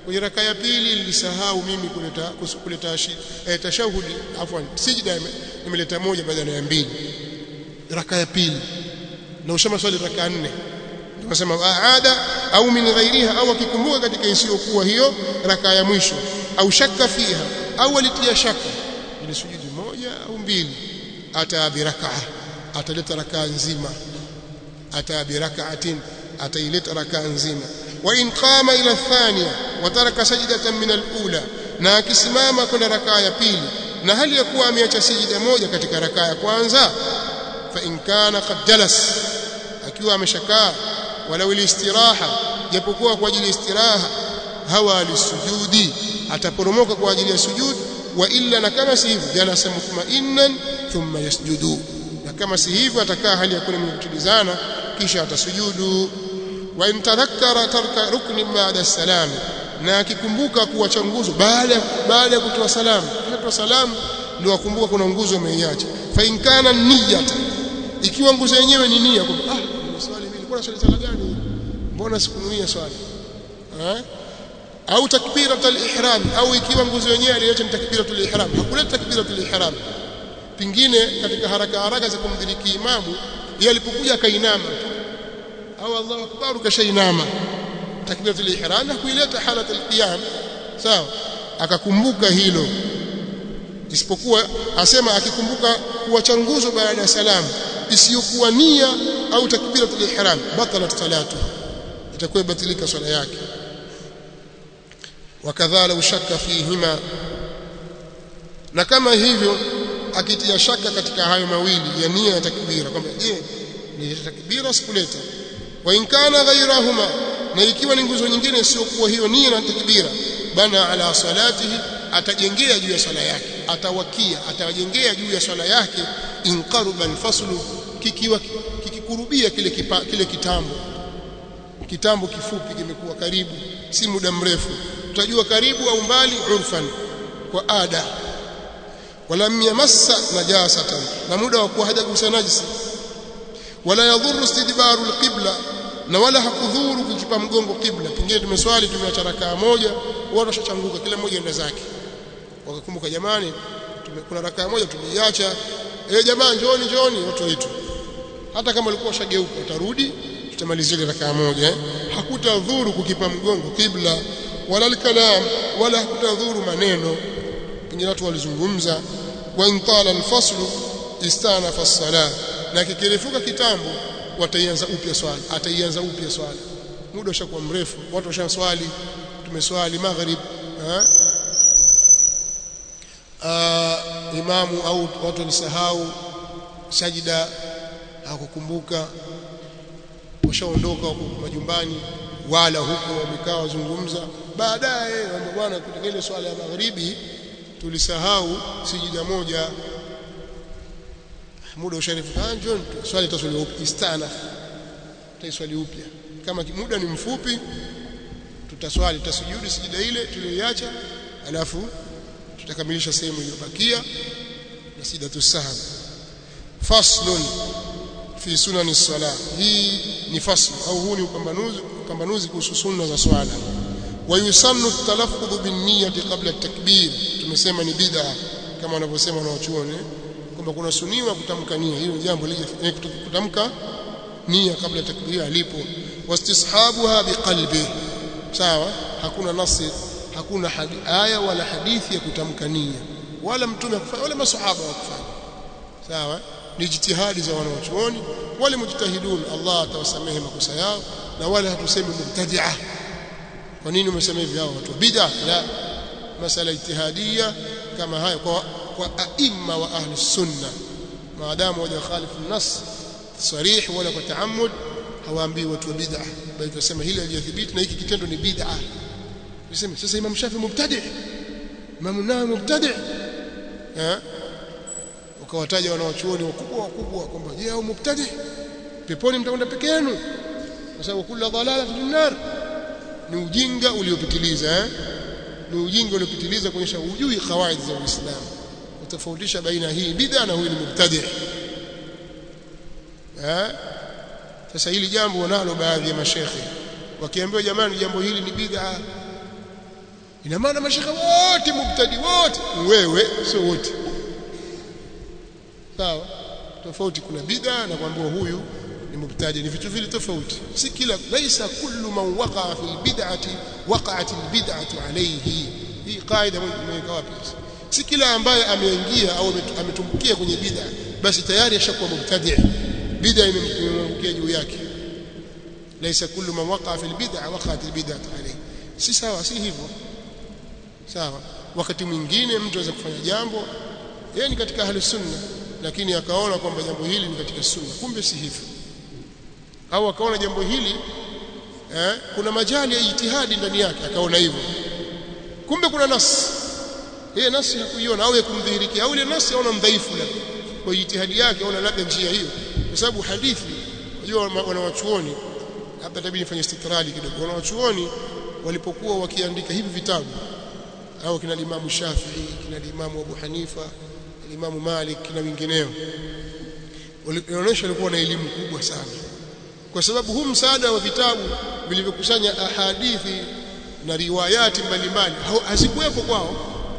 kwenye raka ya pili nilisahau mimi kuleta kuleta eh, tashahudi afwan sijda nimeleta moja badala ya mbili raka ya pili na ushama swali raka nne tunasema aada au min ghairiha au akikumbuka katika isiyokuwa hiyo raka ya mwisho au shakka fiha au alitia shaka ile sujudi moja au mbili ata birakaa ataleta rakaa nzima ata birakaatin ataileta rakaa nzima wa in qama ila thania wa taraka sajdatan min alula na akisimama kwenda rakaa ya pili na hali ya kuwa ameacha sijida moja katika rakaa ya kwanza fa in kana qad jalas akiwa ameshakaa walau istiraha japokuwa kwa ajili istiraha hawa lisujudi ataporomoka kwa ajili ya sujud wa illa na kama si hivyo jalasa mutma'innan thumma yasjudu na kama si hivyo atakaa hali ya kuwa mwenye kutulizana kisha atasujudu wa in tadhakkara tarka rukni ba'da salam na akikumbuka kuacha nguzo baada baada ya kutoa salamu kutoa salamu ndio akumbuka kuna nguzo ameiacha fa in kana niyyata ikiwa nguzo yenyewe ni nia kwamba ah swali mimi nilikuwa swali sala gani mbona sikunuia swali eh au takbiratul ihram au ikiwa nguzo yenyewe aliacha ni takbiratul ihram hakuleta takbiratul ihram pingine katika haraka haraka za kumdhiriki imamu yeye alipokuja akainama au Allahu akbar kashainama takbiratul ihram na kuileta halatul qiyam sawa akakumbuka hilo isipokuwa asema akikumbuka kuacha nguzo baada ya salamu isiyokuwa nia au takbiratul ihram batalat salatu itakuwa batilika swala yake wakadhala ushaka fihima na kama hivyo akitia shaka katika hayo mawili ya nia ya takbira kwamba je ni takbira sikuleta wa in kana ghayrahuma na ikiwa ni nguzo nyingine isiyokuwa hiyo nia na takbira bana ala salatihi atajengea juu ya swala yake atawakia atawajengea juu ya swala yake inqaruba alfaslu kikiwa kikikurubia kile kipa, kile kitambo kitambo kifupi kimekuwa karibu si muda mrefu utajua karibu au mbali urfan kwa ada walam yamassa najasatan na muda wa kuwa hajagusa najisi wala yadhuru istidbaru alqibla na wala hakudhuru kukipa mgongo kibla pengine tumeswali tumeacha rakaa moja watu washachanguka kila mmoja enda zake wakakumbuka jamani kuna rakaa moja tumeiacha eh jamaa njooni njooni watu wetu hata kama walikuwa washageuka utarudi tutamalizia ile rakaa moja eh? hakutadhuru kukipa mgongo kibla wala alkalam wala hakutadhuru maneno pengine watu walizungumza wa intala alfaslu istanafa as-salah na kikirefuka kitambo wataianza upya swali ataianza upya swali muda ushakuwa mrefu watu washaswali tumeswali maghrib eh uh, imamu au watu walisahau sajida hakukumbuka washaondoka huko majumbani wala huko wamekaa wazungumza baadaye bwana katika ile swala ya magharibi tulisahau sijida moja muda usharifu kanjo swali taswali upya istana taiswali upya kama muda ni mfupi tutaswali tutasujudi sijida ile tuliyoiacha alafu tutakamilisha sehemu iliyobakia na sijidatu sahwi faslun fi sunani sala hii ni fasl au huu ni upambanuzi upambanuzi kuhusu sunna za swala wa yusannu talaffudhu bin niyyati qabla at-takbir tumesema ni bid'a kama wanavyosema wanaochuoni kwamba kuna suniwa kutamka nia hilo jambo lije kutamka nia kabla ya takbira alipo wastishabuha biqalbi sawa hakuna nasi hakuna hadi, aya wala hadithi ya kutamka nia wala mtume akufanya wala masahaba wakufanya sawa ni jitihadi za wanaochuoni wale mujtahidun Allah atawasamehe makosa yao na wale hatusemi mubtadi'a kwa nini umesema hivi hao watu bid'a la masala ijtihadia kama haya kwa kwa aima wa ahli sunna maadamu waja khalifu nas sarih wala kwa taammud hawaambii watu wa bid'a bali tunasema hili halijathibiti na hiki kitendo ni bid'a tuseme sasa Imam Shafi mubtadi Imam Nawawi mubtadi eh ukawataja wanawachuoni wakubwa wakubwa kwamba je au mubtadi peponi mtakwenda peke yenu kwa sababu kula dhalala fi nar ni ujinga uliopitiliza eh ni ujinga uliopitiliza kuonyesha ujui kawaida za Uislamu utofautisha baina hii bid'a na huyu ni mubtadi eh sasa hili jambo wanalo baadhi ya mashekhe wakiambiwa jamani jambo hili ni bid'a ina maana mashekhe wote mubtadi wote wewe sio wote sawa tofauti kuna bid'a na kuambiwa huyu ni mubtadi ni vitu vile tofauti si kila laisa kullu man waqa'a fi bid'ati waqa'at albid'atu alayhi hii kaida imeweka wapi si kila ambaye ameingia au ametumbukia kwenye bid'a basi tayari ashakuwa mubtadi bid'a imemwangukia juu yake laisa kullu man waqa'a fi albid'a waqa'at albid'atu alayhi si sawa si hivyo sawa wakati mwingine mtu anaweza kufanya jambo yeye ni katika ahli sunna lakini akaona kwamba jambo hili ni katika sunna kumbe si hivyo au akaona jambo hili eh, kuna majali ya ijtihadi ndani yake akaona hivyo kumbe kuna nas yeye nasi hakuiona au kumdhihirikia au ile nasi aona mdhaifu labda kwa ijtihadi yake aona labda njia hiyo kwa sababu hadithi unajua wanawachuoni hapa tabii nifanye istitrali kidogo wanawachuoni walipokuwa wakiandika hivi vitabu au kina Imam Shafi'i kina Imam Abu Hanifa Imam Malik na wengineo walionyesha walikuwa na elimu kubwa sana kwa sababu huu msaada wa vitabu vilivyokusanya ahadithi na riwayati mbalimbali hazikuwepo kwao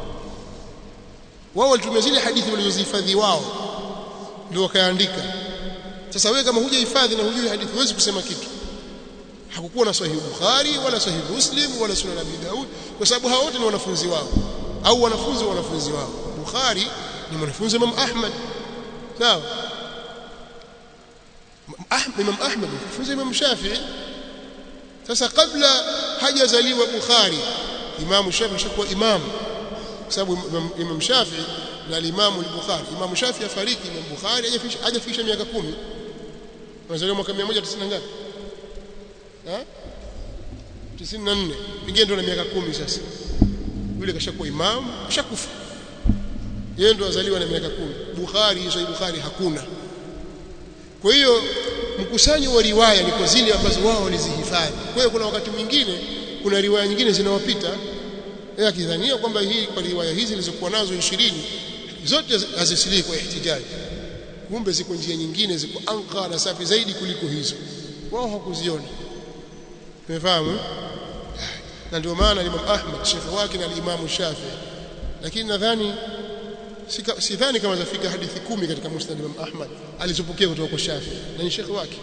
wao walitumia zile hadithi walizozihifadhi wao ndio wakaandika sasa wewe kama hujahifadhi na hujui hadithi huwezi kusema kitu hakukuwa na sahihi Bukhari wala sahihi Muslim wala sunan Abi Daud kwa sababu hao wote ni wanafunzi wao au wanafunzi wa wanafunzi wao Bukhari ni mwanafunzi Imam Ahmad sawa Imam Ahmad mwanafunzi Imam Shafi'i sasa kabla hajazaliwa Bukhari Imam Shafi'i shakuwa imam kwa sababu Imam Shafi'i na Imam al-Bukhari Imam Shafi'i afariki Imam Bukhari hajafikisha miaka 10 Anazaliwa mwaka 190 ngapi eh 94 pengine ndo na miaka 10 sasa yule kashakuwa imam kashakufa yeye ndo azaliwa na miaka 10 Bukhari hizo Bukhari hakuna kwa hiyo mkusanyo wa riwaya ni kwa zile ambazo wao walizihifadhi kwa hiyo kuna wakati mwingine kuna riwaya nyingine zinawapita yeye akidhania kwamba hii kwa riwaya hizi zilizokuwa nazo 20 zote hazisilii kwa ihtijaji kumbe ziko njia nyingine ziko anqa na safi zaidi kuliko hizo wao hawakuziona umefahamu na ndio maana Imam Ahmad shekhi wake na Imam Shafi lakini nadhani sidhani kama zafika hadithi kumi katika Musnad Imam Ahmad alizopokea kutoka kwa Shafi na ni shekhi wake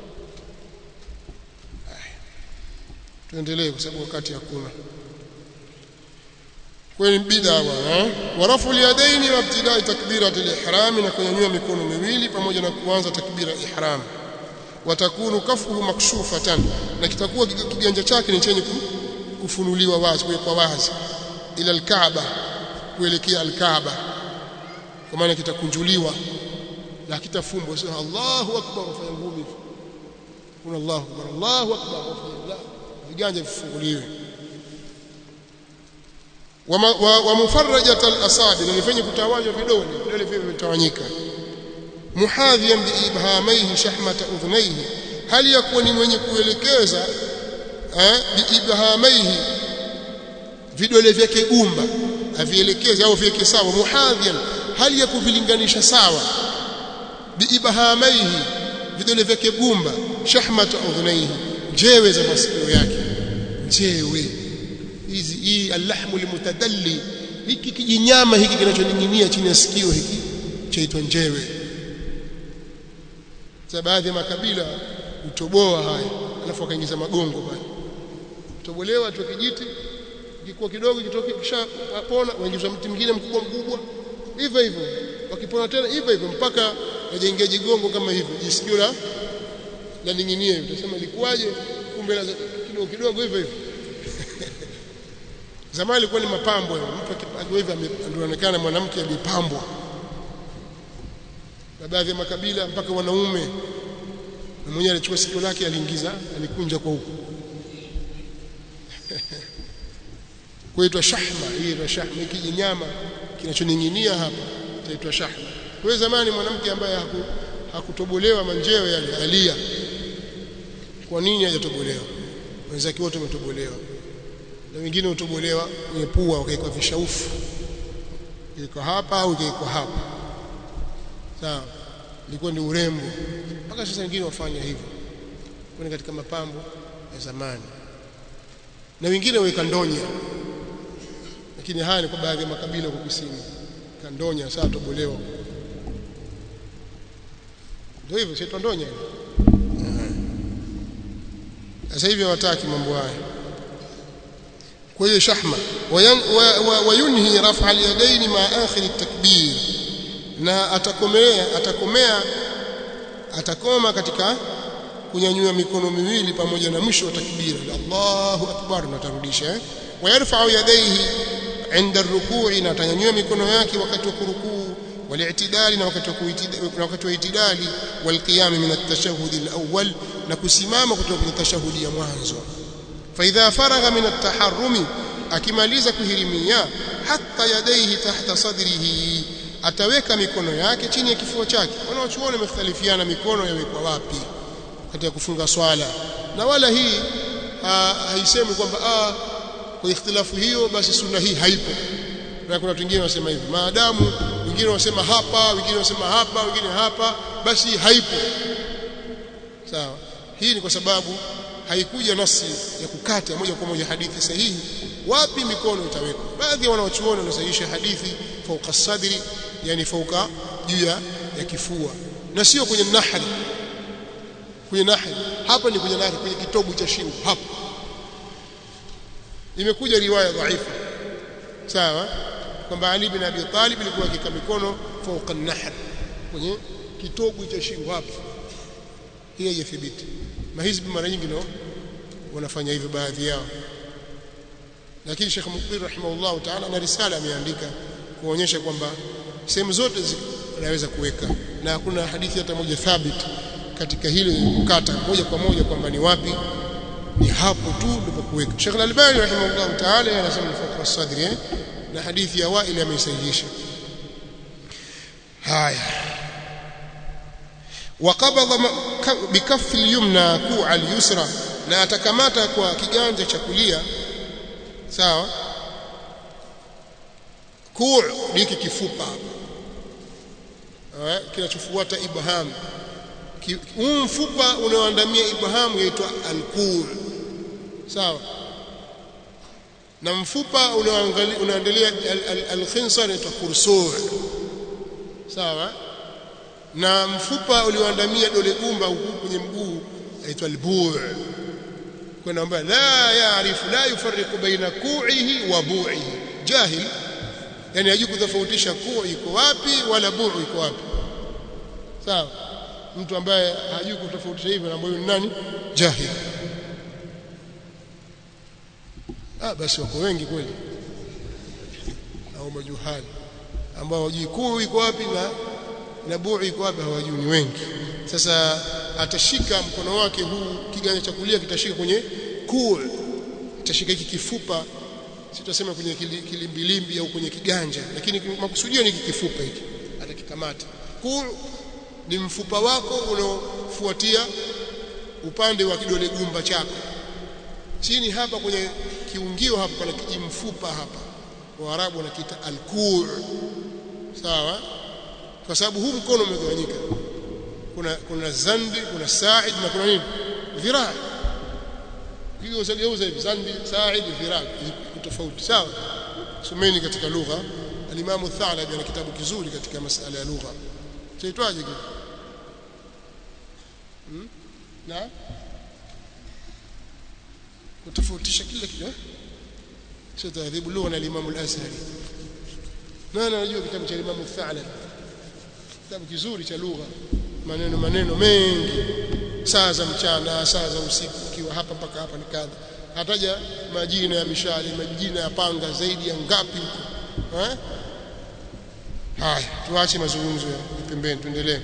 tuendelee kwa sababu wakati hakuna kwenye bid'a bwana wa rafu yadaini wa ibtidai takbirat al-ihram na kunyanyua mikono miwili pamoja na kuanza takbira ihram watakunu kafuhu makshufatan na kitakuwa kiganja chake ni chenye kufunuliwa wazi kwa wazi ila al-Kaaba kuelekea al-Kaaba kwa maana kitakunjuliwa na kitafumbwa sio Allahu akbar ufanye ngumi kuna Allahu akbar Allahu akbar ufanye viganja vifunguliwe wa mufarrajat al-asabi na nifanye kutawanywa vidole vidole vile vimetawanyika muhadhiyan bi ibhamaihi shahmata udhnaihi hali yakuwa ni mwenye kuelekeza eh bi ibhamaihi vidole vyake gumba avielekeze au viweke sawa muhadhiyan hali ya kuvilinganisha sawa bi ibhamaihi vidole vyake gumba shahmata udhnaihi njewe za masikio yake njewe hizi hii alahmu limutadalli hiki kijinyama hiki kinachoning'inia chini ya sikio hiki chaitwa njewe za baadhi ya makabila utoboa haya alafu akaingiza magongo pale utobolewa tu kijiti kikuwa kidogo kitoke kisha pona waingiza mti mwingine mkubwa mkubwa hivyo hivyo wakipona tena hivyo hivyo mpaka wajaingia jigongo kama hivyo jisikio la la ning'inie utasema ilikuwaje kumbe la kidogo kidogo hivyo hivyo zamani ilikuwa ni mapambo mtu akipajwa hivi anaonekana mwanamke alipambwa na baadhi ya makabila mpaka wanaume na mwenyewe alichukua sikio lake aliingiza alikunja kwa huko kuitwa shahma hii inaitwa shahma hiki jinyama kinachoning'inia hapa inaitwa shahma kwa zamani mwanamke ambaye haku, hakutobolewa manjeo yale alia kwa nini hajatobolewa wenzake wote wametobolewa na wengine hutobolewa kwenye pua wakaikwa vishaufu iko hapa au iko hapa sawa ilikuwa ni urembo mpaka sasa wengine wafanya hivyo kwani katika mapambo ya zamani na wengine waweka ndonya lakini haya ni kwa baadhi ya makabila huko kusini kandonya saa tobolewa ndio hivyo si tondonya sasa hivi hawataki mambo haya kwa hiyo shahma wayunhi rafa al-yadayn ma akhir at-takbir na atakomea atakomea atakoma katika kunyanyua mikono miwili pamoja na mwisho wa takbira Allahu akbar na tarudisha eh? wayarfa'u yadayhi inda ar-ruku'i na atanyanyua mikono yake wakati wa kurukuu wali'tidali na wakati wa na wakati wa itidali walqiyam min at-tashahhud al-awwal na kusimama kutoka kwenye tashahudi ya mwanzo fa idha faragha min at-taharrumi akimaliza kuhirimia hatta yadayhi tahta sadrihi ataweka mikono yake chini ya kifua chake wanaochuoni wamekhtalifiana mikono yawekwa wapi katika kufunga swala na wala hii haisemi kwamba ah kwa ikhtilafu hiyo basi sunna hii haipo na kuna watu wengine wanasema hivi maadamu wengine wanasema hapa wengine wanasema hapa wengine hapa basi haipo sawa hii ni kwa sababu haikuja nasi ya kukata moja kwa moja hadithi sahihi wapi mikono itawekwa baadhi ya wanawachuoni wanasahihisha hadithi fauka sadri yani fauka juu ya kifua na sio kwenye nahri kwenye nahri hapa ni kwenye nahri kwenye kitobu cha shingo hapa imekuja riwaya dhaifu sawa kwamba Ali bin Abi Talib alikuwa akika mikono fauka nahr kwenye kitobu cha shingo hapa hii haijathibiti mahizbi mara nyingi ndio wanafanya hivyo baadhi yao lakini Sheikh Mukbir rahimahullah ta'ala na risala ameandika kuonyesha kwamba sehemu zote unaweza kuweka na hakuna hadithi hata moja thabit katika hili kukata moja kwa moja kwamba ni wapi ni hapo tu ndipo kuweka Sheikh Al-Albani rahimahullah ta'ala anasema fawqa sadri eh? na hadithi ya Wa'il ameisahihisha haya وقبض بكف اليمنى كوع اليسرى na atakamata kwa kiganja cha kulia sawa kuu hiki kifupa hapa kinachofuata ibham huu mfupa unaoandamia ibham yaitwa alkuu sawa na mfupa unaoandalia alkhinsar inaitwa kursur sawa na mfupa ulioandamia dole gumba huku kwenye mguu aitwa albuu kuna ambaye la yaarifu la yufarriqu baina ku'ihi wa bu'ihi jahil yani hajui kutofautisha kuu iko wapi wala buu iko wapi sawa mtu ambaye hajui kutofautisha hivyo ambaye ni nani jahil ah basi wako wengi kweli au majuhali ambao hawajui kuu iko wapi na na buu iko wapi hawajui ni wengi sasa atashika mkono wake huu kiganja cha kulia kitashika kwenye kuu atashika hiki kifupa sitasema kwenye kilimbilimbi au kwenye kiganja lakini makusudio ni kifupa hiki atakikamata kuu ni mfupa wako unaofuatia upande wa kidole gumba chako chini hapa kwenye kiungio hapa pana kijimfupa hapa waarabu wanakiita alkuu sawa kwa sababu huu mkono umegawanyika kuna kuna zandi kuna sa'id na kuna nini dhiraa hiyo usageuza hivi zandi sa'id dhiraa tofauti sawa someni katika lugha alimamu Thalabi ana kitabu kizuri katika masala ya lugha chaitwaje kile hmm? na kutofautisha kila kitu eh sio tahdhibu lugha na alimamu al-Azhari nani anajua kitabu cha alimamu Thalabi kitabu kizuri cha lugha maneno maneno mengi saa za mchana saa za usiku ukiwa hapa mpaka hapa ni kadha hataja majina ya mishale majina ya panga zaidi ya ngapi huko eh haya tuache mazungumzo ya pembeni tuendelee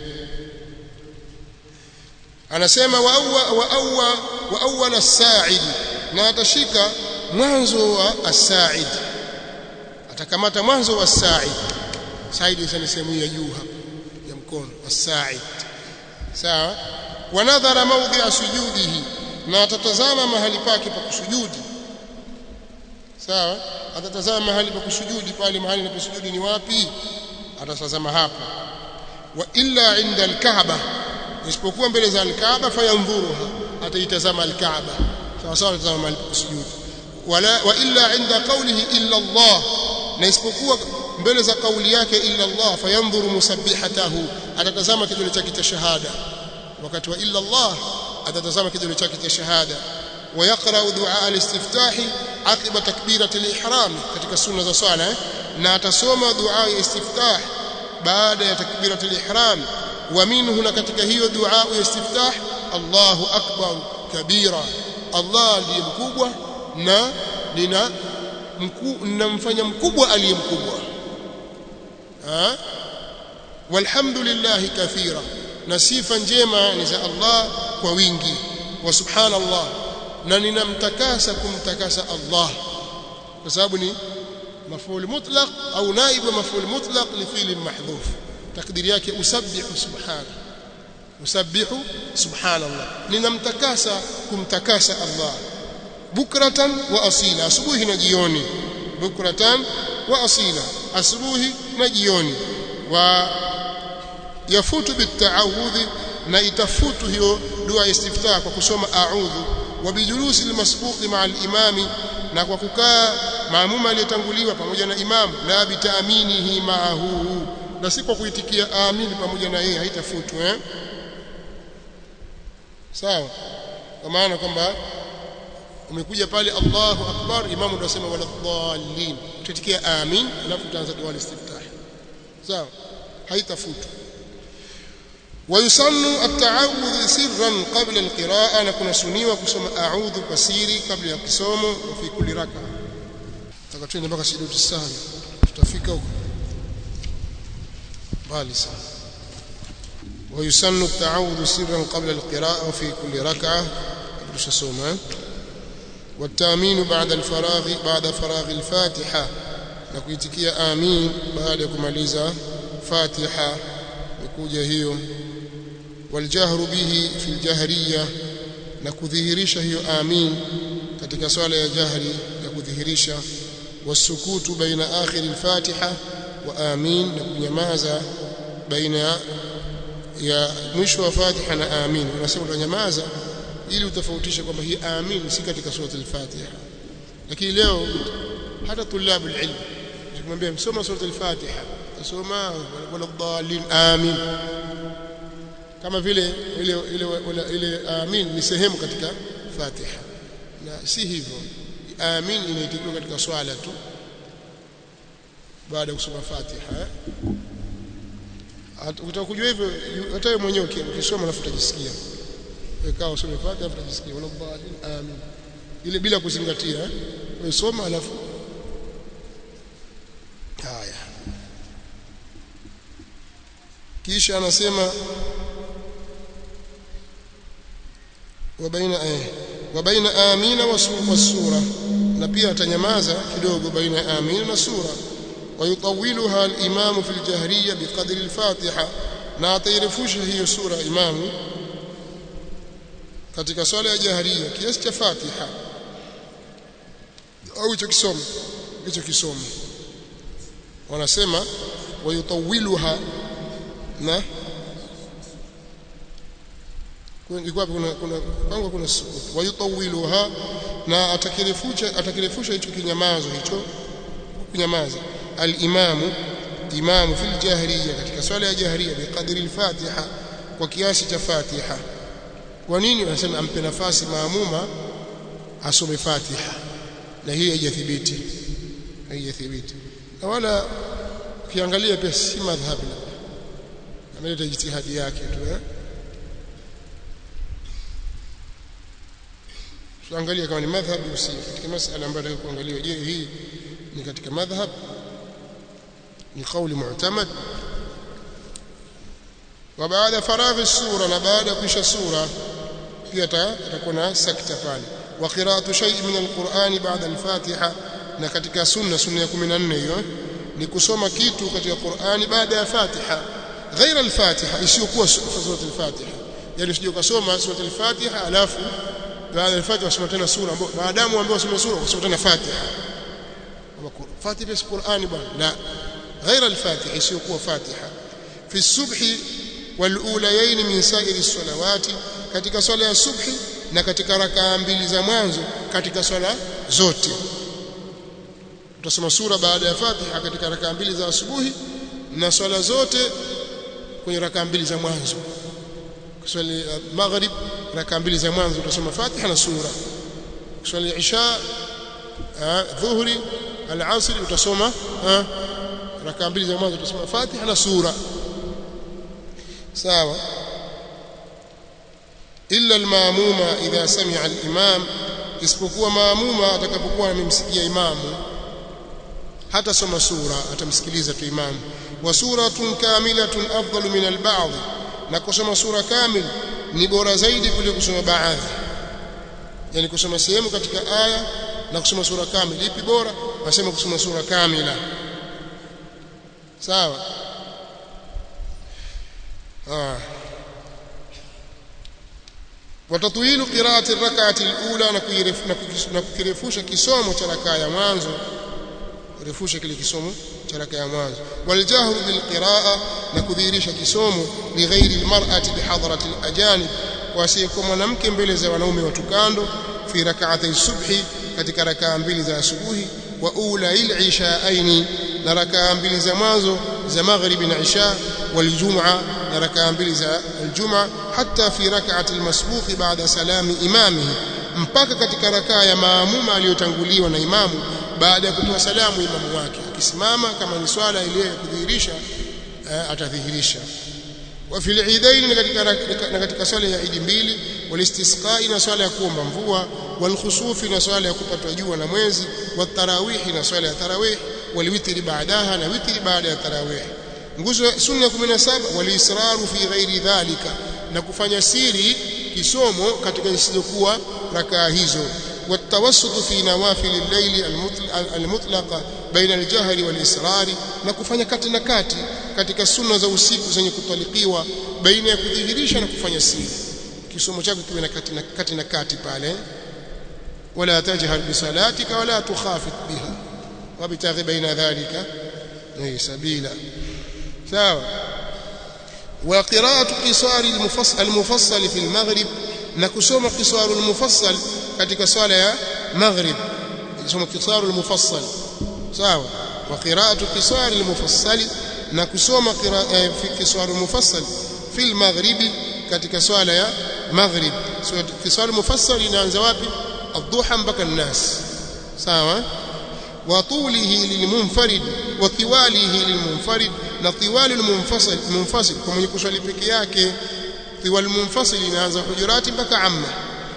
anasema wa awwa wa awwa wa awwal as-sa'id na atashika mwanzo wa as-sa'id atakamata mwanzo wa as-sa'id sa'id ni sehemu ya juu hapa ya mkono as-sa'id sawa wa nadhara mawdhi'a sujudihi na atatazama mahali pake pa kusujudi sawa atatazama mahali pa kusujudi pale mahali anaposujudi ni wapi atatazama hapo wa illa inda al-kaaba isipokuwa mbele za al-kaaba fayanzuruha ataitazama al-kaaba sawa sawa atatazama mahali pa kusujudi wala wa illa inda qawlihi illa Allah na isipokuwa mbele za kauli yake illa Allah fayanzuru musabbihatahu atatazama kidole chake cha shahada wakati wa illa Allah atatazama kidole chake cha shahada ويقرأ دعاء الاستفتاح عقب تكبيرة الإحرام katika sunna za swala na atasoma dua ya istiftah baada ya takbirat al-ihram wa minhu na katika hiyo dua ya istiftah Allahu akbar kabira Allah ndiye mkubwa na nina ninamfanya mkubwa aliye mkubwa walhamdulillah kathira na sifa njema ni za Allah kwa wingi wa subhanallah na ninamtakasa kumtakasa Allah kwa sababu ni maf'ul mutlaq au naib wa maf'ul mutlaq li fi'l mahdhuf takdiri yake usabbihu subhana usabbihu subhanallah ninamtakasa kumtakasa Allah bukratan wa asila asubuhi na jioni bukratan wa asila asubuhi na jioni wa yafutu bitaawudhi na itafutu hiyo dua ya istiftah kwa kusoma a'udhu wa bijulusi almasbuqi ma'a al-imami na kwa kukaa maamuma aliyetanguliwa pamoja na imamu la bitaaminihi ma'ahu na si kwa kuitikia amin pamoja na yeye haitafutwa eh sawa kwa maana kwamba umekuja pale Allahu akbar imamu ndio asema wala dhallin tutikia amin alafu utaanza dua istiftah sawa haitafutwa ويسن التعوذ سرا قبل القراءة نكون سنيوا كسوم أعوذ بسيري قبل القسوم وفي كل ركعة تكتشين بقى سيدوت السهل tutafika huko mbali sana ويسن التعوذ سرا قبل القراءة وفي كل ركعة tushasoma والتامين بعد الفراغ بعد فراغ الفاتحة na kuitikia amin baada ya kumaliza Fatiha ikuja hiyo waljahru bihi fi aljahriya na kudhihirisha hiyo amin katika swala ya jahri ya kudhihirisha wasukutu baina akhir alfatiha wa amin na kunyamaza baina ya mwisho wa fatiha na amin unasema utanyamaza ili utofautishe kwamba hii amin si katika sura al-fatiha lakini leo hata tulabu alilm ukimwambia msoma sura al-fatiha tasoma wala dhalin amin kama vile ile ile ile amin ni sehemu katika fatiha na si hivyo amin inaitikiwa katika swala tu baada ya kusoma fatiha ukitaka kujua hivyo hata wewe mwenyewe ukisoma alafu utajisikia ikawa usome fatiha alafu utajisikia wala dhalin amin ile bila kuzingatia wewe soma alafu haya kisha anasema wabaina eh wabaina amina wasura na pia atanyamaza kidogo baina ya amina na sura ويطولها الإمام في الجهرية بقدر الفاتحة na atairefusha hiyo sura imamu katika swala ya jaharia kiasi cha Fatiha au hicho kisomo hicho kisomo wanasema wayutawiluha na ilikuwa kuna kuna pango kuna wayutawiluha na atakirefusha atakirefusha hicho kinyamazo hicho kunyamaza al-imamu imamu fil jahriya katika swala ya jahriya biqadri al-fatiha kwa kiasi cha fatiha kwa nini wanasema ampe nafasi maamuma asome fatiha na hii haijathibiti haijathibiti na wala ukiangalia pia si madhhabi ameleta jitihadi yake tu eh tuangalie kama ni madhhabi usi katika masala ambayo tunataka kuangalia je hii ni katika madhhab ni kauli mu'tamad wa baada faraghi sura na baada kisha sura pia atakuwa na sakta pale wa qira'atu shay'in min alquran ba'da alfatiha na katika sunna sunna ya 14 hiyo ni kusoma kitu katika Qur'ani baada ya Fatiha ghaira al-Fatiha isiyokuwa sura al-Fatiha yani usije ukasoma sura al-Fatiha alafu baada ya Fatiha usome tena sura ambayo maadamu ambaye usome sura usome tena Fatiha Fatiha si Qur'ani bwana la ghaira al-Fatiha isiyokuwa Fatiha fi subhi wal-ulayayn min sa'iri as-salawati katika swala ya subhi na katika rakaa mbili za mwanzo katika swala zote utasoma sura baada ya Fatiha katika rakaa mbili za asubuhi na swala zote kwenye rakaa mbili za mwanzo kuswali maghrib rakaa mbili za mwanzo utasoma Fatiha na sura kuswali isha dhuhri al-asr utasoma rakaa mbili za mwanzo utasoma Fatiha na sura sawa illa al-maamuma idha sami'a al-imam isipokuwa maamuma atakapokuwa amemsikia imamu hata soma sura atamsikiliza tu imamu wa suratun kamilatun afdalu min al-ba'd na kusoma sura kamil ni bora zaidi kuliko kusoma baadhi yani kusoma sehemu katika aya na kusoma sura kamili ipi bora wasema kusoma sura kamila sawa ah watatwilu qiraati rak'ati al-ula na kukirefusha kisomo cha rakaa ya mwanzo kurefusha kile kisomo cha rakaa ya mwanzo waljahru bilqiraa na kudhihirisha kisomo lighairi almar'ati bihadrati alajanib wasiyekuwa mwanamke mbele za wanaume watu kando fi rak'atay subhi katika rakaa mbili za asubuhi wa ula al-ishaaini na rakaa mbili za mwanzo za maghribi na isha waljum'a na rakaa mbili za aljum'a hatta fi rak'ati almasbuqi ba'da salami imamihi mpaka katika rakaa ya maamuma aliyotanguliwa na imamu baada ya kutoa salamu imamu wake akisimama kama ni swala ile ya kudhihirisha atadhihirisha wa fil eidain na katika swala ya idi mbili walistisqai na swala ya kuomba mvua walkhusufi na swala ya kupatwa jua na mwezi watarawihi na swala ya tarawih walwitri baadaha na witri baada ya tarawih nguzo ya sunna 17 walisraru fi ghairi dhalika na kufanya siri kisomo katika zisizokuwa rakaa hizo والتوسط في نوافل الليل المطلقه بين الجهر والإصرار na kufanya kati na kati katika sunna za usiku zenye kutalikiwa baina ya kudhihirisha na kufanya siri kisomo chako kiwe na kati na kati na kati pale wala tajhar bisalatika wala tukhafit biha wabtaghi baina dhalika ni sabila sawa wa qira'atu qisari al-mufassal al-mufassal fi al-maghrib na kusoma qisaru al-mufassal katika swala ya maghrib kusoma qisaru al-mufassal sawa wa qira'atu qisari al-mufassal na kusoma fi qisaru al-mufassal fi al-maghribi katika swala ya maghrib so qisaru al-mufassal inaanza wapi الضحى mpaka الناس sawa وطوله للمنفرد وطواله للمنفرد na طوال المنفصل منفصل kwa mwenye kuswali peke yake طوال المنفصل inaanza hujurati mpaka amma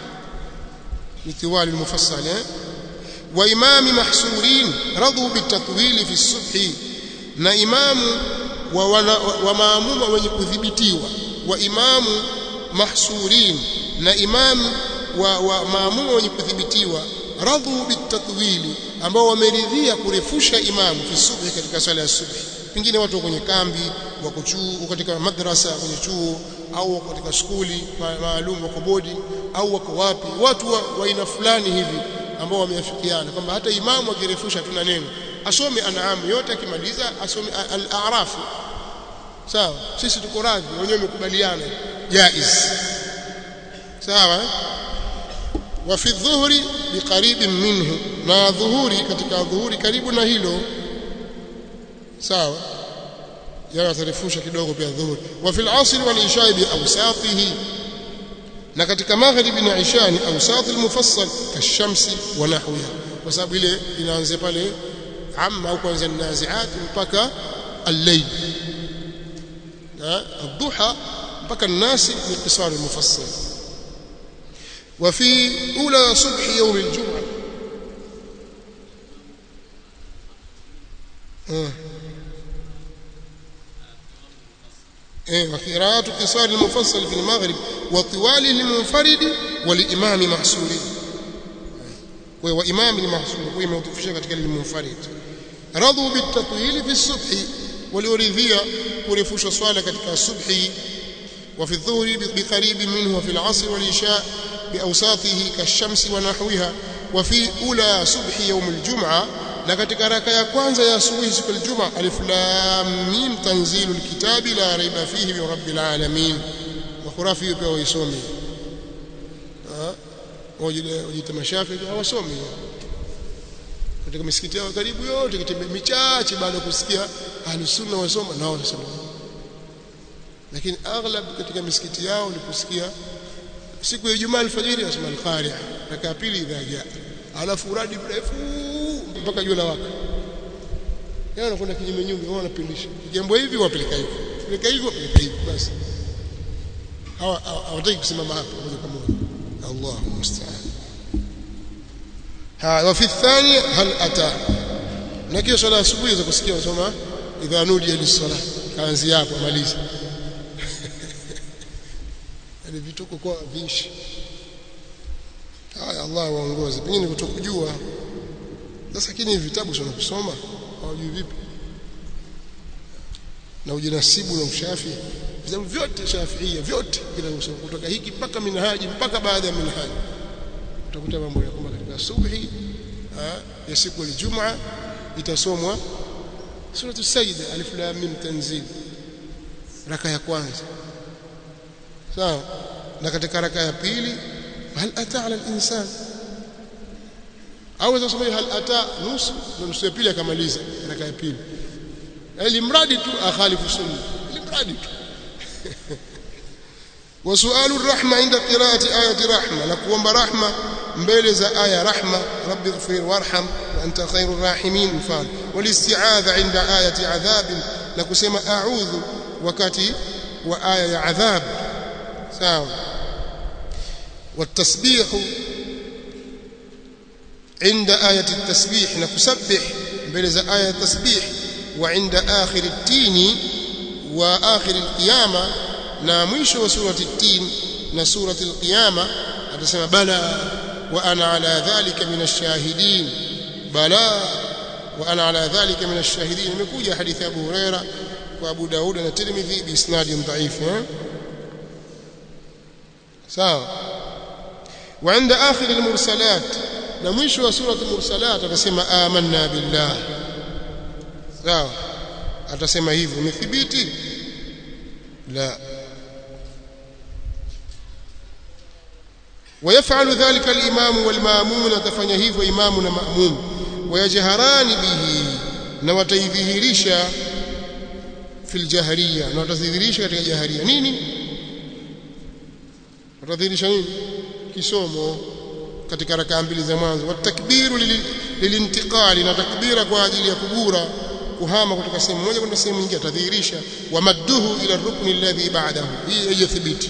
ni طوال المفصل eh wa imam mahsurin radu bitatwil fi subhi na imamu wa, wana, wa maamuma wenye kudhibitiwa wa imamu mahsurin na imamu wa, wa maamuma wenye kudhibitiwa radhu bitatwili ambao wameridhia kurefusha imamu fi subhi katika swala ya subhi pengine watu kwenye kambi wako chuo katika madrasa kwenye chuo au wako katika skuli maalum wako bodi au wako wapi watu wa, wa aina fulani hivi ambao wameafikiana kwamba hata imamu akirefusha tuna neno asome anaamu yote akimaliza asome al-a'raf sawa sisi tuko radhi wenyewe wamekubaliana jaiz sawa wa fi dhuhri biqarib minhu na dhuhuri katika dhuhuri karibu na hilo sawa yanarefusha kidogo pia dhuhuri wa fil asr wal isha bi awsatihi na katika magharibi na isha ni awsat al mufassal kashamsi wa nahwiha kwa sababu ile inaanza pale amma au kwanza naziat mpaka al-layl na الضحى mpaka الناس ni qisar al-mufassal وفي أولى صبح يوم الجمعة وقراءة قصار المفصل في المغرب وطوال للمنفرد والإمام محسوري وإمام المحسور ويموتفشا katika المنفرد رضوا بالتطويل في الصبح وليرضيا kurefusha swala katika subhi وفي الظهر بقريب منه وفي العصر والعشاء بأوساطه كالشمس ونحوها وفي أولى صبح يوم الجمعة na katika raka ya kwanza ya asubuhi siku ya Ijumaa alif lam mim tanzilul kitabi la raiba fihi min rabbil alamin wa khurafi hiyo pia waisomi ah wajile wajita mashafi hawasomi katika misikiti yao karibu yote kitembea michache baada ya kusikia ahlusunna wasoma nao wasema lakini aghlab katika misikiti yao ni kusikia siku ya Ijumaa alfajiri wasema al-Qari'a raka pili idha jaa alafu uradi mrefu mpaka jua lawaka yeye anakwenda kinyume nyume wao wanapindisha jambo hivi wapeleka hivi peleka hivi wapeleka hivi basi hawa hawataki kusimama hapo moja kwa moja Allahu musta'an ha wa fi thani hal ata na kio swala asubuhi za kusikia wasoma idha nudiya lis-salah kaanzia hapo maliza yani vituko kwa vinshi haya Allah waongoze pengine kutokujua sasa lakini vitabu sio kusoma hawajui vipi na ujinasibu na ushafi vitabu vyote shafiia vyote vinasoma kutoka hiki mpaka minhaji mpaka baada ya minhaji utakuta mambo ya kwamba katika subhi ya siku ya Ijumaa itasomwa suratu sajda alif lam mim tanzil raka ya kwanza sawa na katika raka ya pili hal ata ala al-insan au kusoma hal ata nusu na nusu ya pili akamaliza raka ya pili ili mradi tu akhalifu sunna ili mradi tu وسؤال الرحمة عند قراءة آية رحمة نقوم برحمة مبلز آية رحمة رب اغفر وارحم وأنت خير الراحمين فان والاستعاذة عند آية عذاب نقسم أعوذ وكاتي وآية عذاب ساو والتسبيح عند آية التسبيح نكسبح بلز آية التسبيح وعند آخر التين وآخر القيامة na mwisho wa surati tin na surati al-qiyama atasema bala wa ana ala dhalika min ash-shahidin bala wa ana ala dhalika min ash-shahidin imekuja hadithi Abu Huraira wa Abu Daud na Tirmidhi bi isnadin dhaif eh sawa wa inda akhir al-mursalat na mwisho wa surati al-mursalat atasema amanna billah sawa atasema hivyo umethibiti la ويفعل ذلك الإمام والمامون تفني hivyo imamu na maamum ويجهران به na wataidhihirisha fil jahriya na watadhihirisha katika jahriya nini watadhihirisha nini kisomo katika rakaa mbili za mwanzo watakbiru lilintiqali na takbira kwa ajili ya kugura kuhama kutoka sehemu moja kwenda sehemu nyingine atadhihirisha wamadduhu ila rukni alladhi ba'dahu hii haijathibiti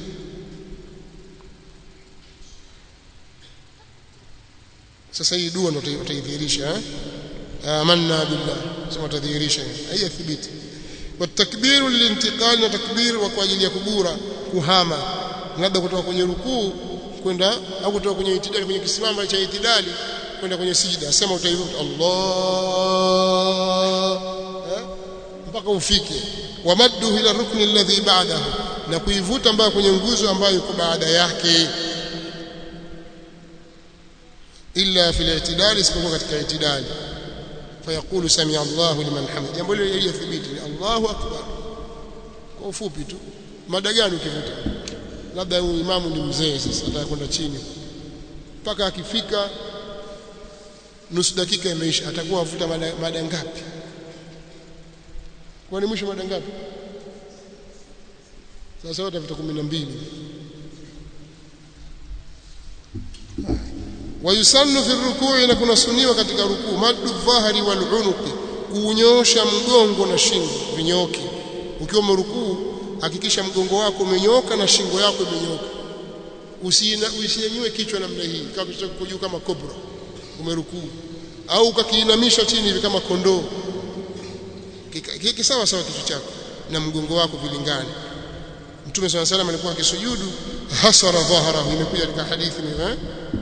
sasa hii dua ndio utaidhihirisha amanna billah sema utadhihirisha haijathibiti watakbiru lilintiqali na takbir wa kwa ajili ya kugura kuhama labda kutoka kwenye rukuu kwenda au kutoka kwenye itidali kwenye kisimamo cha itidali kwenda kwenye sijida sema utaivuta Allah mpaka ufike wamaddu ila rukni alladhi ba'dahu na kuivuta mpaka kwenye nguzo ambayo iko baada yake illa fil i'tidal isipokuwa katika i'tidali fayaqulu sami Allahu liman hamid jambo hilo halijathibiti Allahu akbar kwa ufupi tu mada gani ukivuta labda huyu imamu ni mzee sasa ataka kwenda chini mpaka akifika nusu dakika imeisha atakuwa avuta mada, mada ngapi kwa ni mwisho mada ngapi sasa wote vita 12 wayusannu fi rukuu na kunasuniwa katika rukuu maddu dhahari wal unuqi kuunyosha mgongo na shingo vinyoke ukiwa mrukuu hakikisha mgongo wako umenyoka na shingo yako imenyoka usinyanyue kichwa namna hii kama kujuu kama kobra umerukuu au ukakiinamisha chini hivi kama kondoo kisawa sawa kichwa chako na mgongo wako vilingane Mtume swalla salam alikuwa akisujudu hasara dhahrahu imekuja katika hadithi ni eh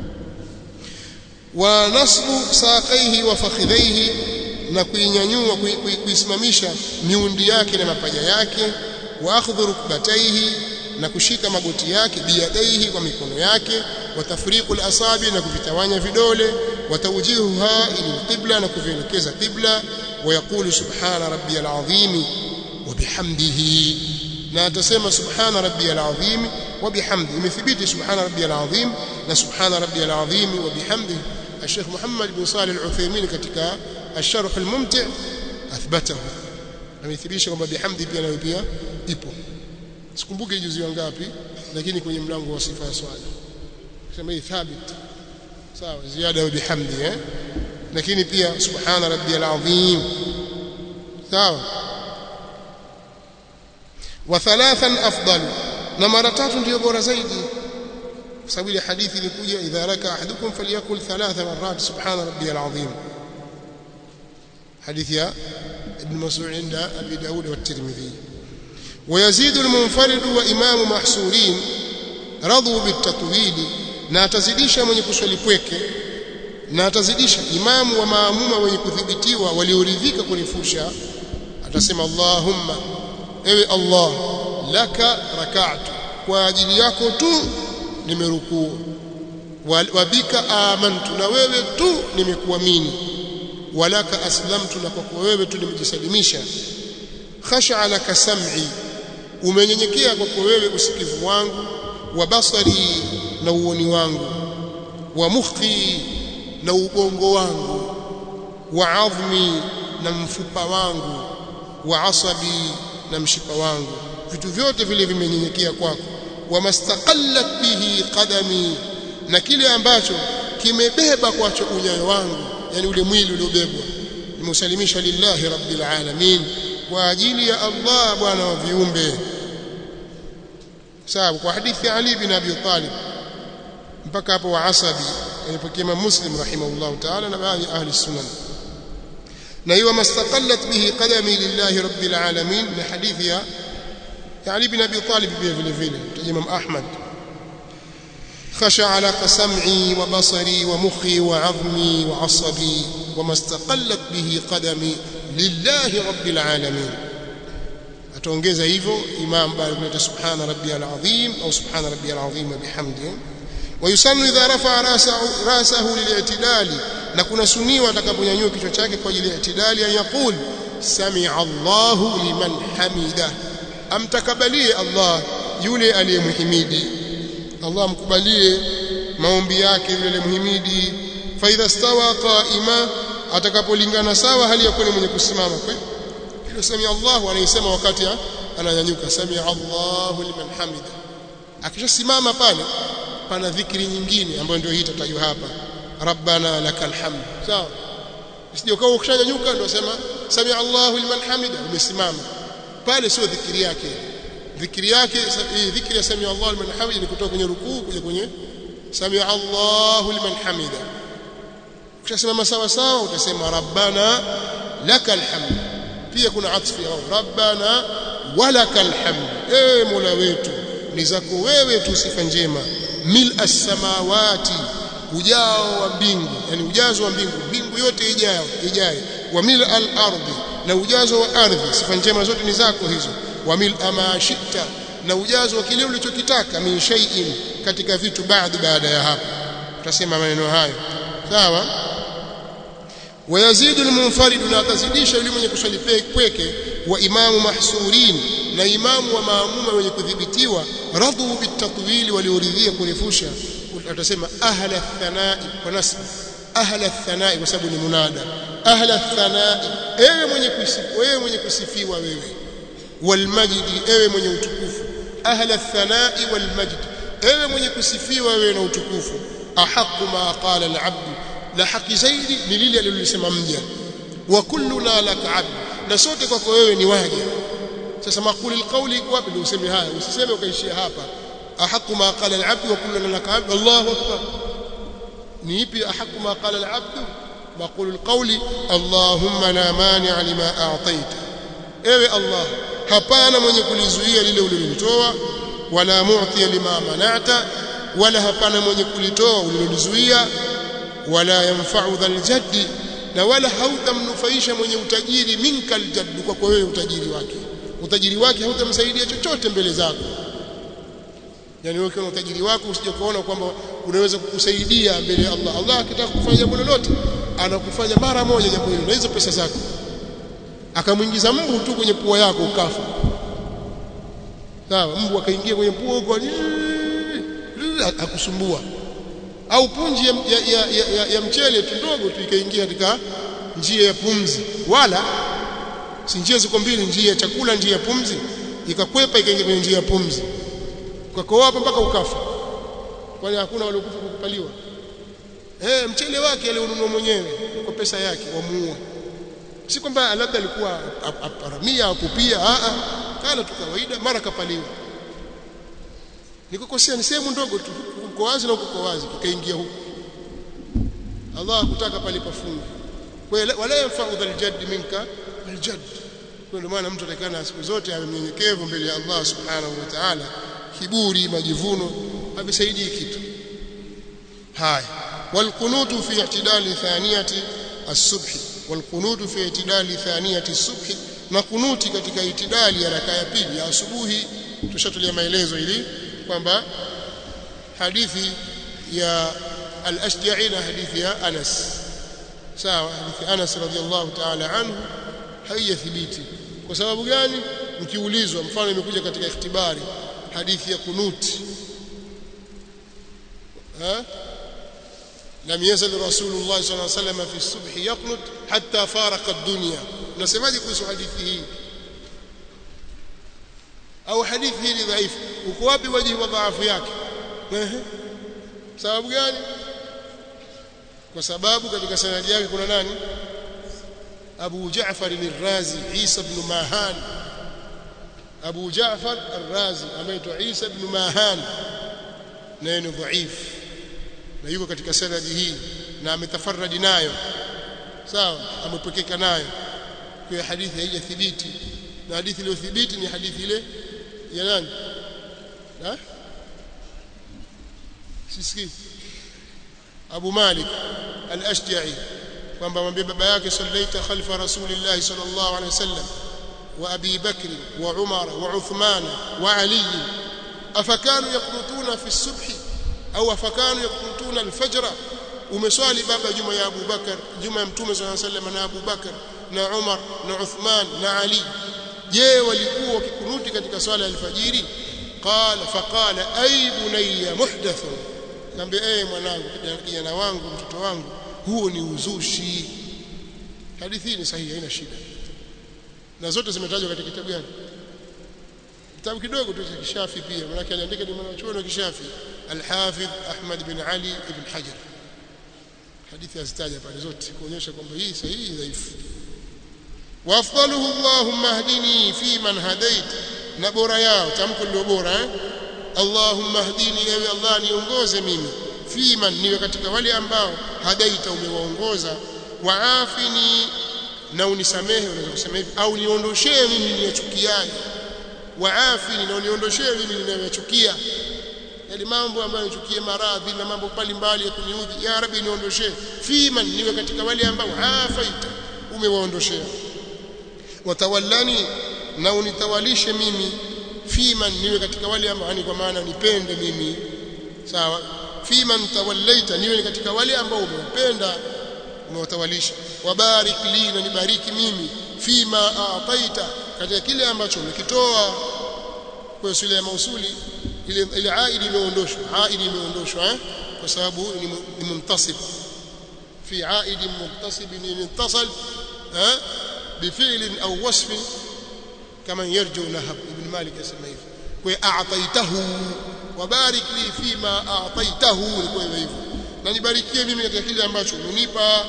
wa nasbu saqaihi wa fakhidhaihi na kuinyanyua kuisimamisha miundi yake na mapaja yake wa akhdhu rukbataihi na kushika magoti yake biyadaihi kwa mikono yake wa tafriqu al-asabi na kuvitawanya vidole wa tawjihuha ila qibla na kuvielekeza qibla wa yaqulu subhana rabbiyal azim wa bihamdihi na atasema subhana rabbiyal azim wa bihamdihi imethibiti subhana rabbiyal azim na subhana rabbiyal azim wa bihamdihi Sheikh Muhammad bin Salih Al-Uthaymeen katika Ash-Sharh Al-Mumti' athbatahu amethibitisha kwamba bihamdi pia nayo pia ipo sikumbuke juzi wangapi lakini kwenye mlango wa sifa ya swala sema hii thabit sawa ziada bihamdi eh lakini pia subhana rabbiyal azim sawa wa thalathan afdal na mara tatu ndio bora zaidi kwa sababu ile hadithi ilikuja idha raka ahadukum falyakul thalatha marrat subhana rabbiyal azim حديث يا ابن مسعود عند أبي داود والترمذي ويزيد المنفرد وإمام محصورين رضوا بالتطويل na atazidisha mwenye kuswali pweke na atazidisha imamu wa maamuma wenye kudhibitiwa walioridhika kurefusha atasema Allahumma ewe Allah laka rak'atu kwa ajili yako tu nimerukuu wabika amantu na wewe tu nimekuamini walaka aslamtu na kwako wewe tu nimejisalimisha khasha laka sam'i umenyenyekea kwako wewe usikivu wangu wa basari na uoni wangu wa mukhi na ubongo wangu wa adhmi na mfupa wangu wa asabi na mshipa wangu vitu vyote vile vimenyenyekea kwako wa mastaqallat bihi qadami na kile ambacho kimebeba kwacho unyayo wangu yani ule mwili uliobebwa nimeusalimisha lillahi rabbil alamin kwa ajili ya Allah bwana wa viumbe sawa kwa hadithi ya Ali bin Abi Talib mpaka hapo wa asabi alipokea Muslim rahimahullah ta'ala na baadhi ahli sunan na hiyo mastaqallat bihi qadami lillahi rabbil alamin na hadithi ya Ali bin Abi Talib pia vile vile Imam Ahmad خشع لك سمعي وبصري ومخي وعظمي وعصبي وما استقلت به قدمي لله رب العالمين ataongeza hivyo imam bali kuleta subhana rabbiyal azim au subhana rabbiyal azim bihamdi wayusannu idha rafa rasahu rasahu lil'tidali na kuna suniwa atakaponyanyua kichwa chake kwa ajili ya i'tidali an yaqul sami'a Allahu liman hamida amtakabalie Allah yule aliyemhimidi Allah mkubalie maombi yake yule aliyemhimidi fa idha stawa qa'ima atakapolingana sawa hali ya kuwa mwenye kusimama hilo sami Allahu anaisema wakati ananyanyuka sami Allahu liman hamida akishasimama pale pana dhikri nyingine ambayo ndio hii tatajwa hapa rabbana lakal hamd sawa usije ukawa ukishanyanyuka ndio sema sami Allahu liman hamida umesimama pale sio dhikri yake dhikri yake hii dhikri ya sami Allahu liman hamida ni kutoka kwenye rukuu kuja kwenye sami Allahu liman hamida ukishasimama sawa sawa utasema rabbana lakal hamd pia kuna atfi au rabbana walakal hamd e mola wetu ni zako wewe tu sifa njema mil as-samawati ujao wa mbingu yani ujazo wa mbingu mbingu yote ijayo ijayo wa mil al-ardi na ujazo wa ardhi sifa njema zote ni zako hizo wa mil amashita na ujazo wa kile ulichokitaka min shay'in katika vitu baadhi baada ya hapo tutasema maneno hayo sawa ويزيد المنفرد لا تزيدisha yule mwenye kuswali pweke wa imamu mahsurin na imamu wa maamuma wenye kudhibitiwa radhu bitatwil walioridhia kurefusha atasema ahla thanai kwa nasb ahla thanai kwa sababu ni munada ahla thanai ewe mwenye kusifiwa wewe mwenye kusifiwa wewe walmajdi ewe mwenye utukufu ahla thanai walmajdi ewe mwenye kusifiwa wewe na utukufu ahqqu ma qala al-abd la haki zaidi ni lile alilolisema mja wa kulluna laka abd na sote kwako wewe ni waja sasa makuli alqawli iko wapi ndio useme haya usiseme ukaishia hapa ahaqu ma qala alabd wa kulluna laka abd Allahu akbar ni ipi ahaqu ma qala alabd maqulu alqawli Allahumma la mani'a lima a'taita ewe Allah hapana mwenye kulizuia lile ulilolitoa wala mu'ti lima mana'ta wala hapana mwenye kulitoa ulilolizuia wala yanfa'u dhal jaddi na wala hautamnufaisha mwenye utajiri minka aljadd kwa kwa wewe utajiri wake utajiri wake hautamsaidia chochote mbele zako yani wewe kama utajiri wako usije kuona kwamba unaweza kukusaidia mbele ya Allah Allah akitaka kufanya jambo lolote anakufanya mara moja jambo hilo na hizo pesa zako akamwingiza mbu tu kwenye pua yako ukafa sawa mbu akaingia kwenye pua huko akusumbua au punji ya, ya, ya, ya, ya, ya mchele tu ndogo tu ikaingia katika njia ya pumzi wala si njia ziko mbili njia ya chakula njia ya pumzi ikakwepa ikaingia kwenye njia ya pumzi ukakoa hapa mpaka ukafa kwani hakuna waliokufa kwa kupaliwa eh mchele wake alionunua mwenyewe kwa pesa yake wamuua si kwamba labda alikuwa aparamia au kupia a a kana tu kawaida mara kapaliwa nikukosea ni sehemu ndogo tu uko wazi na uko wazi kikaingia huko Allah hakutaka pale pafunge kwa wala yanfa'u dhal jadd minka aljadd kwa ndio maana mtu atakana siku zote awe mnyenyekevu mbele ya Allah subhanahu wa ta'ala kiburi majivuno havisaidii kitu haya والقنوت في اعتدال ثانية الصبح والقنوت في اعتدال ثانية الصبح na kunuti katika itidali ya raka ya pili ya asubuhi tushatulia maelezo ili kwamba hadithi ya al-Ashja'i na hadithi ya Anas sawa hadithi Anas radhiallahu ta'ala anhu haiyathibiti kwa sababu gani mkiulizwa mfano imekuja katika ikhtibari hadithi ya kunuti ha لم يزل رسول الله صلى الله عليه وسلم في الصبح يقنط حتى فارق الدنيا unasemaje kuhusu hadithi hii au hadithi hii ni dhaifu uko wapi wajihi wa dhaifu yake ehe sababu gani kwa sababu katika sanadi yake kuna nani Abu Jaafar al-Razi Isa ibn Mahan Abu Jaafar al-Razi ameitwa Isa ibn Mahan naye ni dhaifu na yuko katika sanadi hii na ametafarradi nayo sawa amepokeka nayo kwa hadithi haijathibiti na hadithi iliyothibiti ni hadithi ile ya nani ha sisikii Abu Malik al-Ashja'i kwamba mwambie baba yake sallaita khalfa rasulillah sallallahu alaihi wasallam wa Abi Bakr wa Umar wa Uthman wa Ali afakanu yaqnutuna fi as-subhi au afakanu yakunutuna alfajra umeswali baba juma ya Abu Bakar juma ya mtume sallallahu alayhi wasallam na Abu Bakar na Umar na Uthman na Ali je walikuwa wakikunuti katika swala ya alfajiri qala faqala ay bunayya muhdath kambe eh mwanangu kijana wangu mtoto wangu huo ni uzushi hadithi ni sahihi haina shida na zote zimetajwa katika kitabu gani kitabu kidogo tu cha Kishafi pia maana aliandika ni mwanachuoni wa Kishafi Al-Hafidh Ahmad bin Ali ibn Hajar hadithi azitaja pale zote kuonyesha kwamba hii sahihi dhaifu wa afdaluhu Allahumma hdini fi man hadait na bora yao tamko ndio bora eh Allahumma hdini ewe Allah niongoze mimi fi man niwe katika wale ambao hadaita umewaongoza waafini na unisamehe unaweza kusema hivi au niondoshee mimi niyachukiaye waafini na uniondoshee mimi ninayochukia yale mambo ambayo nichukie maradhi na mambo mbalimbali ya kuniudhi ya rabbi niondoshee fiman niwe katika wale ambao afaita umewaondoshea watawallani na unitawalishe mimi fiman niwe katika wale ambao yani kwa maana nipende mimi sawa fiman tawallaita niwe katika wale ambao umewapenda umewatawalisha wabarik li na nibariki mimi fima aataita katika kile ambacho umekitoa kwa sura ya mausuli ile ile aidi imeondoshwa aidi imeondoshwa eh kwa sababu ni muntasib fi aidi muntasib intasal eh بفعل أو وصف كما يرجو نهب ابن مالك يسمى hivyo kwa a'taitahu wabarik li fima a'taitahu kwa hivyo na nibarikie mimi katika kile ambacho umenipa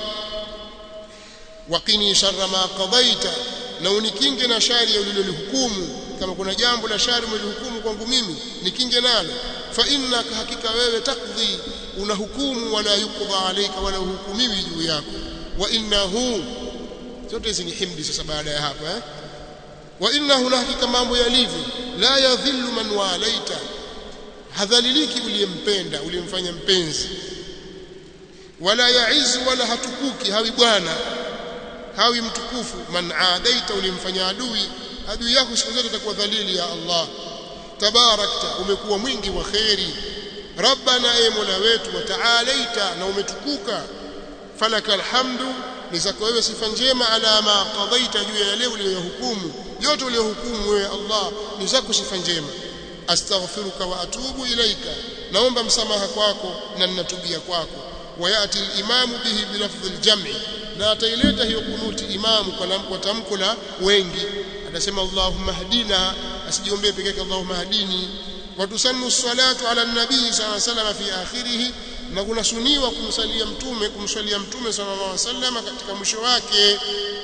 waqini sharra ma qadaita na unikinge na shari ulilolihukumu kama kuna jambo la shari umelihukumu kwangu mimi nikinge nalo fa innaka hakika wewe takdhi unahukumu wala yuqda alayka wala hukumiwi juu yako wa innahu zote hizi ni himdi sasa baada ya hapa eh wa innahu la hakika mambo yalivyo la yadhillu man walaita hadhaliliki uliyempenda uliyemfanya mpenzi wala yaizu wala hatukuki hawi bwana hawi mtukufu man aadaita uliyemfanya adui adui yako siku zote atakuwa dhalili ya Allah tabarakta umekuwa mwingi wa khairi rabbana e mola wetu wa taalaita na umetukuka falaka alhamdu ni zako wewe sifa njema ala ma qadaita juu ya yale uliyohukumu yote uliyohukumu wewe Allah ni zako sifa njema astaghfiruka wa atubu ilaika naomba msamaha kwako na ninatubia kwako wayati al-imamu bihi bilafdhi al-jam'i na ataileta hiyo kunuti imamu kwa tamko la wengi atasema Allahumma hadina asijiombee peke yake Allahumma hadini watusannu salatu ala nabii sallallahu alaihi wasallam fi akhirih na kuna suniwa kumsalia mtume kumswalia mtume sallallahu alaihi wasallam katika mwisho wake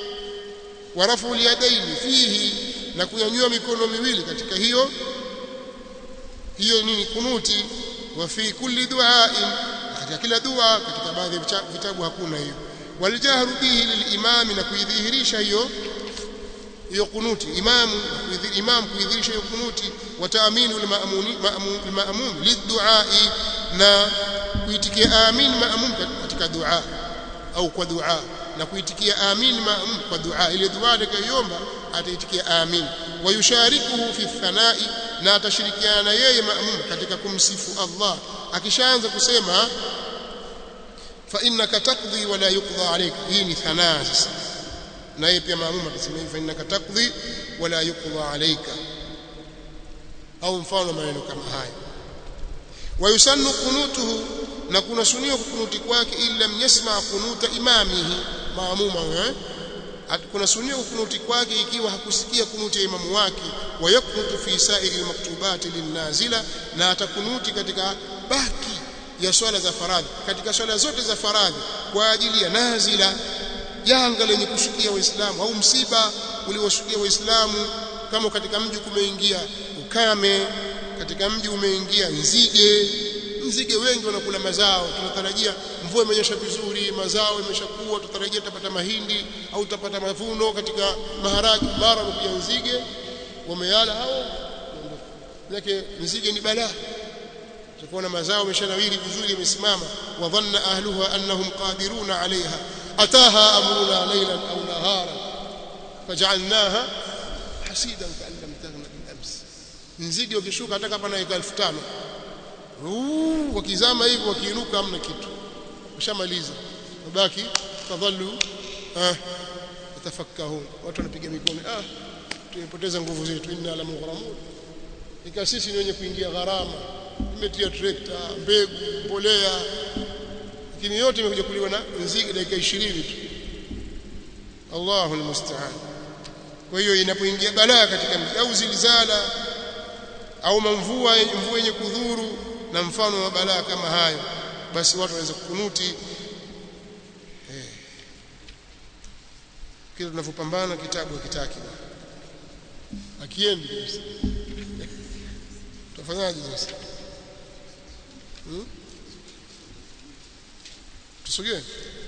warafu yadaini fihi na kunyanyua mikono miwili katika hiyo hiyo nini kunuti wa fi kulli du'ain katika kila dua katika baadhi ya vitabu hakuna hiyo waljahru bihi lilimami na kuidhihirisha hiyo hiyo kunuti imamu imam kuidhihirisha hiyo kunuti wa taaminu almaamuni maamum lidduai na kuitikia amin maamum katika dua au kwa dua na kuitikia amin maamum kwa dua ile dua atakayoomba ataitikia amin wayusharikuhu fi thanai na atashirikiana na yeye maamum katika kumsifu Allah akishaanza kusema fa innaka taqdi wa la yuqda alayka hii ni thanaa sasa na yeye pia maamum atasema fa innaka taqdi wa la yuqda alayka au mfano maneno kama haya wayusannu kunutuhu na kuna sunio kunuti kwake illa yasma kunuta imamihi maamuma eh kuna sunio kunuti kwake ikiwa hakusikia kunuti ya imamu wake wayakunutu fi sa'iri almaktubati linnazila na atakunuti katika baki ya swala za faradhi katika swala zote za faradhi kwa ajili ya nazila janga lenye kushukia waislamu au msiba ulioshukia waislamu kama katika mji kumeingia ukame katika mji umeingia nzige nzige wengi wanakula mazao tunatarajia mvua imenyesha vizuri mazao imeshakuwa tutarajia tutapata mahindi au tutapata mavuno katika maharagi bara kuja nzige wameyala hao yake nzige ni balaa tutakuwa mazao yameshanawiri vizuri yamesimama wa dhanna ahluha annahum qadiruna alaiha ataha amruna laylan au nahara faj'alnaha hasidan ka'an lam taghna bil ams nzige wakishuka hata kama na 1500 wakizama hivi wakiinuka hamna kitu ushamaliza mabaki fadhallu ah yatafakkahun watu wanapiga mikono ah tumepoteza nguvu zetu inna la mughramun ika sisi ni wenye kuingia gharama imetia trekta mbegu mbolea lakini yote imekuja kuliwa na nzige dakika 20 tu Allahu almusta'an kwa hiyo inapoingia balaa katika mji au zilzala au mvua mvua yenye kudhuru na mfano wa balaa kama hayo basi watu wanaweza kukunuti eh kile tunavyopambana kitabu hakitaki akiendi kabisa tutafanyaje sasa hmm? tusogee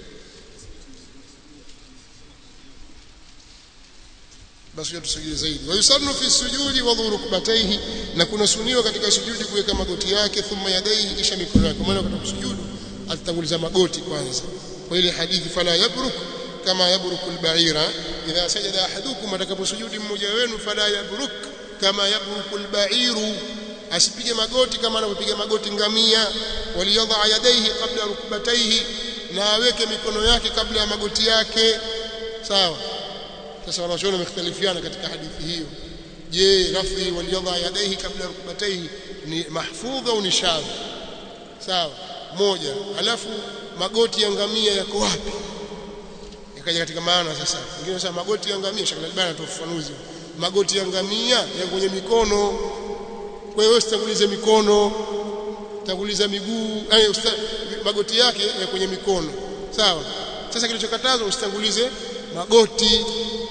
basi tusogee zaidi wayusannu fi sujudi wa dhurukbatayhi na kuna suniwa katika sujudi kuweka magoti yake thumma yadaihi kisha mikono yake maana katika sujudu atatanguliza magoti kwanza kwa ile hadithi fala yabruk kama yabruku albaira idha sajada ahadukum atakaposujudi mmoja wenu fala yabruk kama yabruku albairu asipige magoti kama anapopiga magoti ngamia waliyadha yadaihi kabla rukbataihi na aweke mikono yake kabla ya magoti yake sawa sasa wanachuoni wamekhtalifiana katika hadithi hiyo je rafi waliyadha yadaihi kabla rukbataihi ni mahfudha au ni shadh sawa moja alafu magoti ya ngamia yako wapi ikaja katika maana sasa wengine wanasema magoti ya ngamia shakala albani atoa ufafanuzi magoti ya ngamia ya kwenye mikono kwa hiyo usitangulize mikono tanguliza miguu eh magoti yake ya kwenye mikono sawa sasa kilichokatazwa usitangulize magoti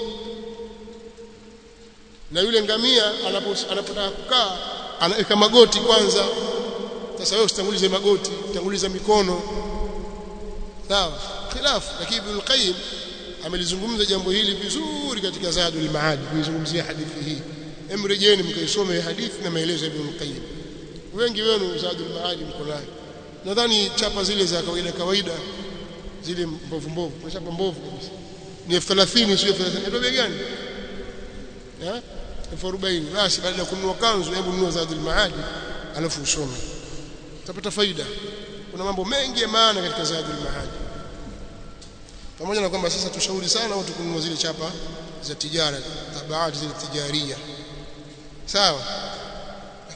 na yule ngamia anapotaka kukaa anaweka magoti kwanza sasa wewe usitangulize magoti tanguliza mikono sawa khilafu lakini Ibn Qayyim amelizungumza jambo hili vizuri katika Zadul Maad kuizungumzia hadithi hii emrejeni mkaisome hadithi na maelezo ya Ibn Qayyim wengi wenu Zadul Maad mko nayo nadhani chapa zile za kawaida kawaida zile mbovu mbovu chapa mbovu kabisa ni 1030 sio 30 ndio bei gani eh 40 basi baada ya kununua kanzu hebu nunua Zadul Maad alafu usome utapata faida kuna mambo mengi ya maana katika Zadul Maad pamoja na kwamba sasa tushauri sana watu kununua zile chapa za tijara tabaati zile tijaria sawa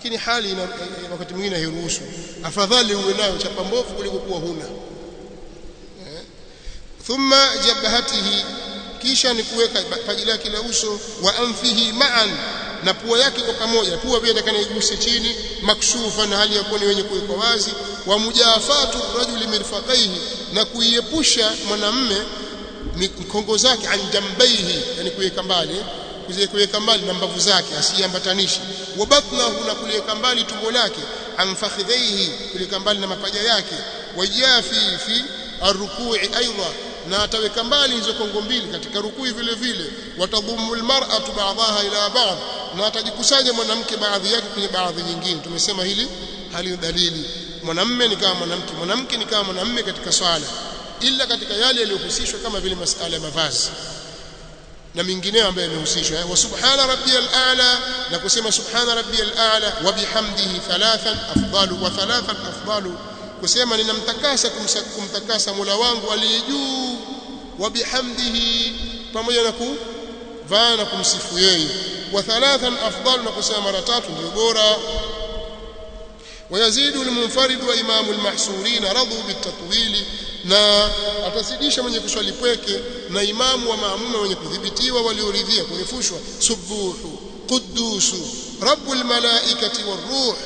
lakini hali ina, wakati mwingine hairuhusu afadhali uwe nayo chapa mbovu kuliko kuwa huna eh. thumma jabhatihi kisha ni kuweka paji lake la uso wa anfihi ma'an na pua yake kwa pamoja pua pia takana iguse chini makshufa na hali ya kuwa ni wenye kuwekwa wazi wa mujafatu rajuli mirfaqaihi na kuiepusha mwanamme mkongo zake an jambaihi yani kuweka mbali kuweka mbali na mbavu zake asiambatanishe wa batnahu na kuliweka mbali tumbo lake an fakhidhaihi kuliweka mbali na mapaja yake wajafi fi arrukui aidha na ataweka mbali hizo kongo mbili katika rukui vile vile watadhumu almar'atu ba'daha ila ba'd na atajikusanya mwanamke baadhi yake kwenye baadhi nyingine tumesema hili hali dalili mwanamme ni kama mwanamke mwanamke ni kama mwanamme katika swala ila katika yale yaliyohusishwa kama vile masala ya mavazi na mingineyo ambayo yamehusishwa wa subhana rabbiyal a'la na kusema subhana rabbiyal a'la wa bihamdihi thalathan afdalu wa thalathan afdalu kusema ninamtakasa kumtakasa Mola wangu aliye juu wa bihamdihi pamoja na kuvaa na kumsifu yeye wa thalathan afdalu na kusema mara tatu ndio bora ويزيد المنفرد وإمام المحصورين رضوا بالتطويل na atazidisha mwenye kuswali pweke na imamu wa maamuma wenye kudhibitiwa walioridhia kurefushwa subuhu qudusu rabbul malaikati waruh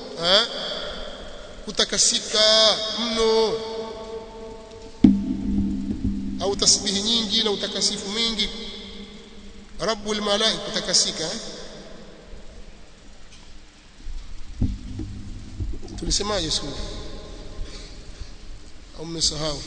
kutakasika mno au tasbihi nyingi na utakasifu mwingi rabbul malaika kutakasika tulisemaje siku au mmesahau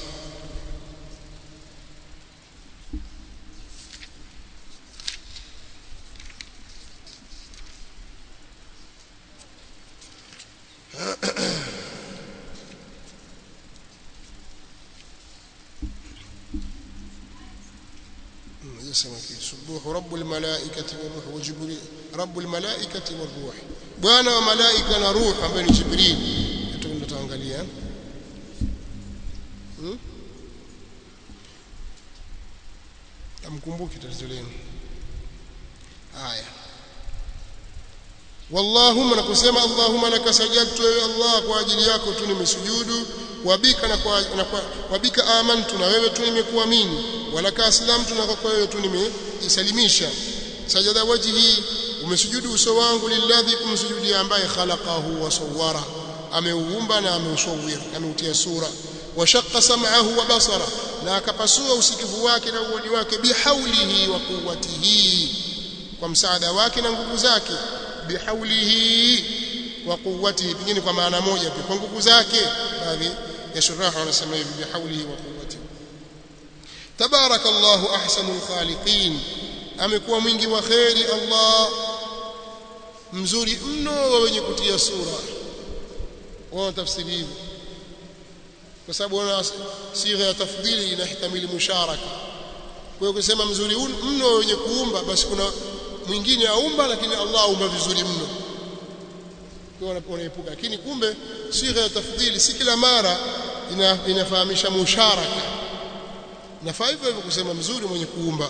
يسمى سبوح رب الملائكة والروح وجبريل رب الملائكة والروح بوانا وملائكة نروح بين جبريل tutaangalia hmm? amkumbuki tatizo lenu haya wallahumma nakusema allahumma laka sajadtu ya allah kwa ajili yako tu nimesujudu wabika na kwa, na kwa wabika amantu na wewe tu nimekuamini walaka aslamtu na kwa wewe tu nimejisalimisha sajada wajhi umesujudu uso wangu lilladhi kumsujudia ambaye khalaqahu wa sawwara ameuumba na ameusawir ameutia sura washaqqa sam'ahu wa basara na akapasua usikivu wake na uoni wake bihaulihi wa quwwatihi kwa msaada wake na nguvu zake bihaulihi wa quwwatihi pengine kwa maana moja pia kwa nguvu zake baadhi ya shuraha wanasema hivi bihaulihi wa quwwatihi tabarakallahu ahsanul khaliqin amekuwa mwingi wa khairi Allah mzuri mno wa wenye kutia sura wao tafsiri hivi kwa sababu wana sigha ya tafdhili inahtamili musharaka kwa hiyo kusema mzuri mno wenye kuumba basi kuna mwingine aumba lakini Allah aumba vizuri mno kwa wanaepuka lakini kumbe sigha ya tafdhili si kila mara ina, inafahamisha musharaka nafaa hivyo hivyo kusema mzuri mwenye kuumba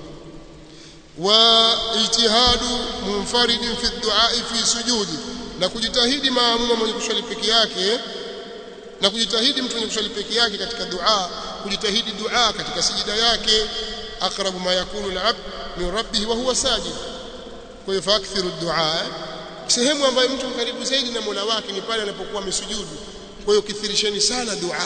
wa ijtihadu munfaridin fi du'a fi sujudi na kujitahidi maamuma mwenye kuswali peke yake na kujitahidi mtu mwenye kuswali peke yake katika dua kujitahidi dua katika sijida yake aqrabu ma yakunu al-abd min rabbih wa huwa sajid kwa hiyo fakthiru dua sehemu ambayo mtu karibu zaidi na Mola wake ni pale anapokuwa amesujudu kwa hiyo kithirisheni sana dua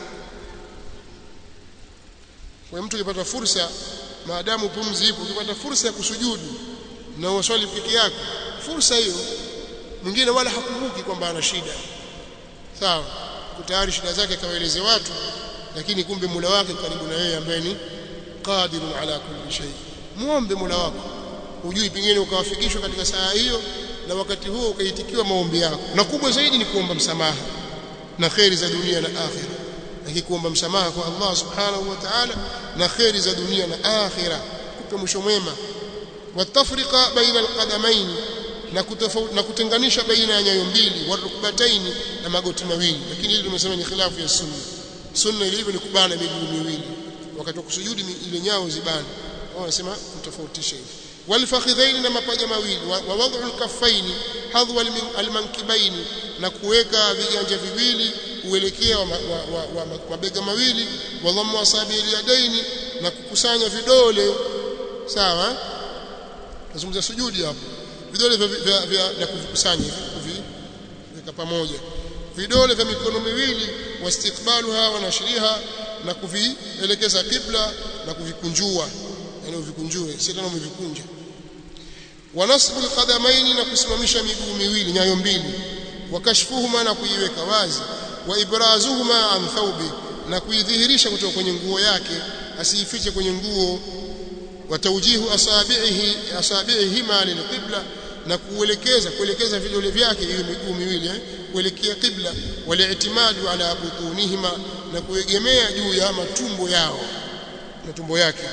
kwa mtu ukipata fursa maadamu pumzi ipo ukipata fursa ya kusujudu na uswali peke yako fursa hiyo mwingine wala hakumbuki kwamba ana shida sawa tayari shida zake kawaeleze watu lakini kumbe Mola wake karibu na yeye ambaye ni qadirun ala kulli shay muombe Mola wako ujui pengine ukawafikishwa katika saa hiyo na wakati huo ukaitikiwa maombi yako na kubwa zaidi ni kuomba msamaha na khairi za dunia na akhira lakini kuomba msamaha kwa Allah subhanahu wa ta'ala na khairi za dunia na akhira kupe mwisho mwema watafrika baina alqadamain na kutofauti na kutenganisha baina ya nyayo mbili warukbataini na magoti mawili lakini hili tumesema ni khilafu ya sunna sunna ilivyo ni kubana miguu miwili wakati wa kusujudi ile nyao zibana wao wanasema kutofautisha hivi walfakhidhaini na mapaja mawili wa wad'u alkaffaini hadwa almankibaini na kuweka viganja viwili uelekea wa, wa, wa, wa, wa mabega mawili wa dhammu asabi alyadaini na kukusanya vidole sawa nazungumza sujudi hapo vidole vya, vya, vya na kuvikusanya hivi kuviweka pamoja vidole vya mikono miwili wastiqbaluha wa nashriha na kuvielekeza kibla na kuvikunjua yani uvikunjue si tena umevikunja wa nasbu alqadamaini na kusimamisha miguu miwili nyayo mbili wa kashfuhuma na kuiweka wazi wa ibrazuhuma an thawbi na kuidhihirisha kutoka kwenye nguo yake asiifiche kwenye nguo wa tawjihu asabihi asabiihima lilqibla na kuelekeza kuelekeza vidole vyake hiyo miguu miwili eh? kuelekea qibla waliitimadu ala butunihima na kuegemea juu ya matumbo yao matumbo yake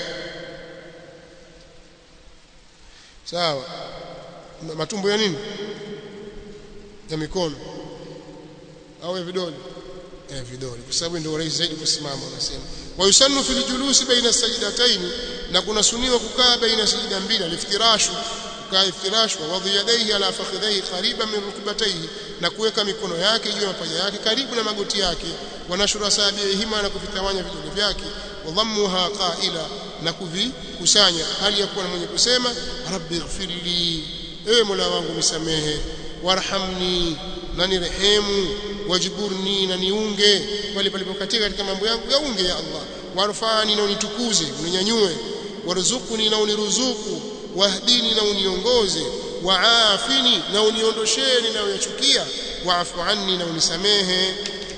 sawa matumbo ya nini ya mikono au ya vidole ya vidole kwa sababu ndio rahisi zaidi kusimama unasema wa yusannu fil julusi baina sajdatayn na kuna suniwa kukaa baina sajda mbili aliftirashu kukaa iftirashu wa wadhi yadayhi ala fakhidhihi qariban min rukbatayhi na kuweka mikono yake juu ya mapaja yake karibu na magoti yake wa nashura sabiihima na kuvitawanya vidole vyake wa dhammuha qaila na kuvikusanya hali ya kuwa mwenye kusema rabbi ighfirli ewe mola wangu nisamehe warhamni na nirehemu wajburni na niunge pale palipokatika katika mambo yangu yaunge ya Allah warfani na unitukuze uninyanyue warzuqni na uniruzuku wahdini na uniongoze waafini na uniondoshee ninayoyachukia waafu anni na unisamehe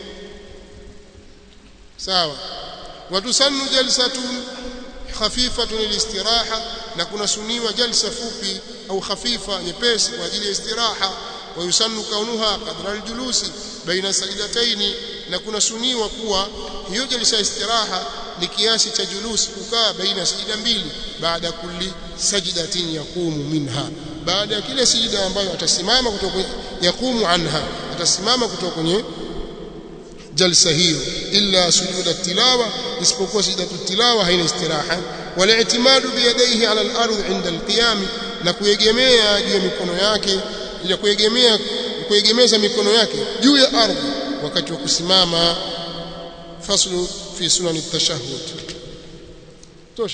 sawa watusannu jalsatun khafifatun lilistiraha na kuna suniwa jalsa fupi au khafifa nyepesi kwa ajili ya istiraha wa yusannu kaunuha qadra aljulusi baina sajdataini na kuna suniwa kuwa hiyo jalsa istiraha ni kiasi cha julusi kukaa baina sajida mbili baada kulli sajdatin yaqumu minha baada ya kile sijida ambayo atasimama kutoka yaqumu anha atasimama kutoka kwenye jalsa hiyo illa sujuda tilawa isipokuwa sijidatu tilawa haina istiraha wala itimadu biyadaihi ala al-ardh inda al-qiyam na kuegemea juu ya mikono yake ila kuegemea kuegemeza mikono yake juu ya ardhi wakati wa kusimama faslu fi sunan at-tashahhud tosha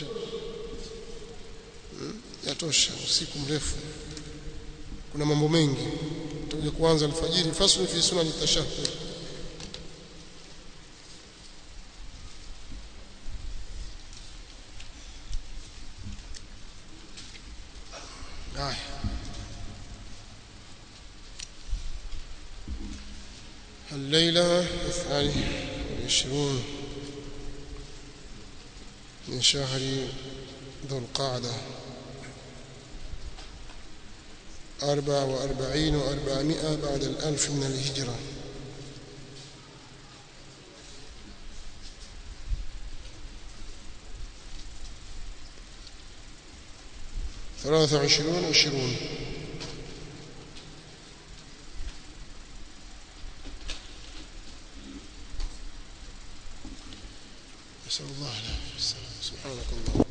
yatosha usiku mrefu kuna mambo mengi tutakuja kuanza alfajiri faslu fi sunan at-tashahhud haya الليلة الثاني والعشرون من شهر ذو القعدة أربع وأربعين وأربعمائة بعد الألف من الهجرة ثلاثة وعشرون عشرون نسأل الله العافية والسلام سبحانك اللهم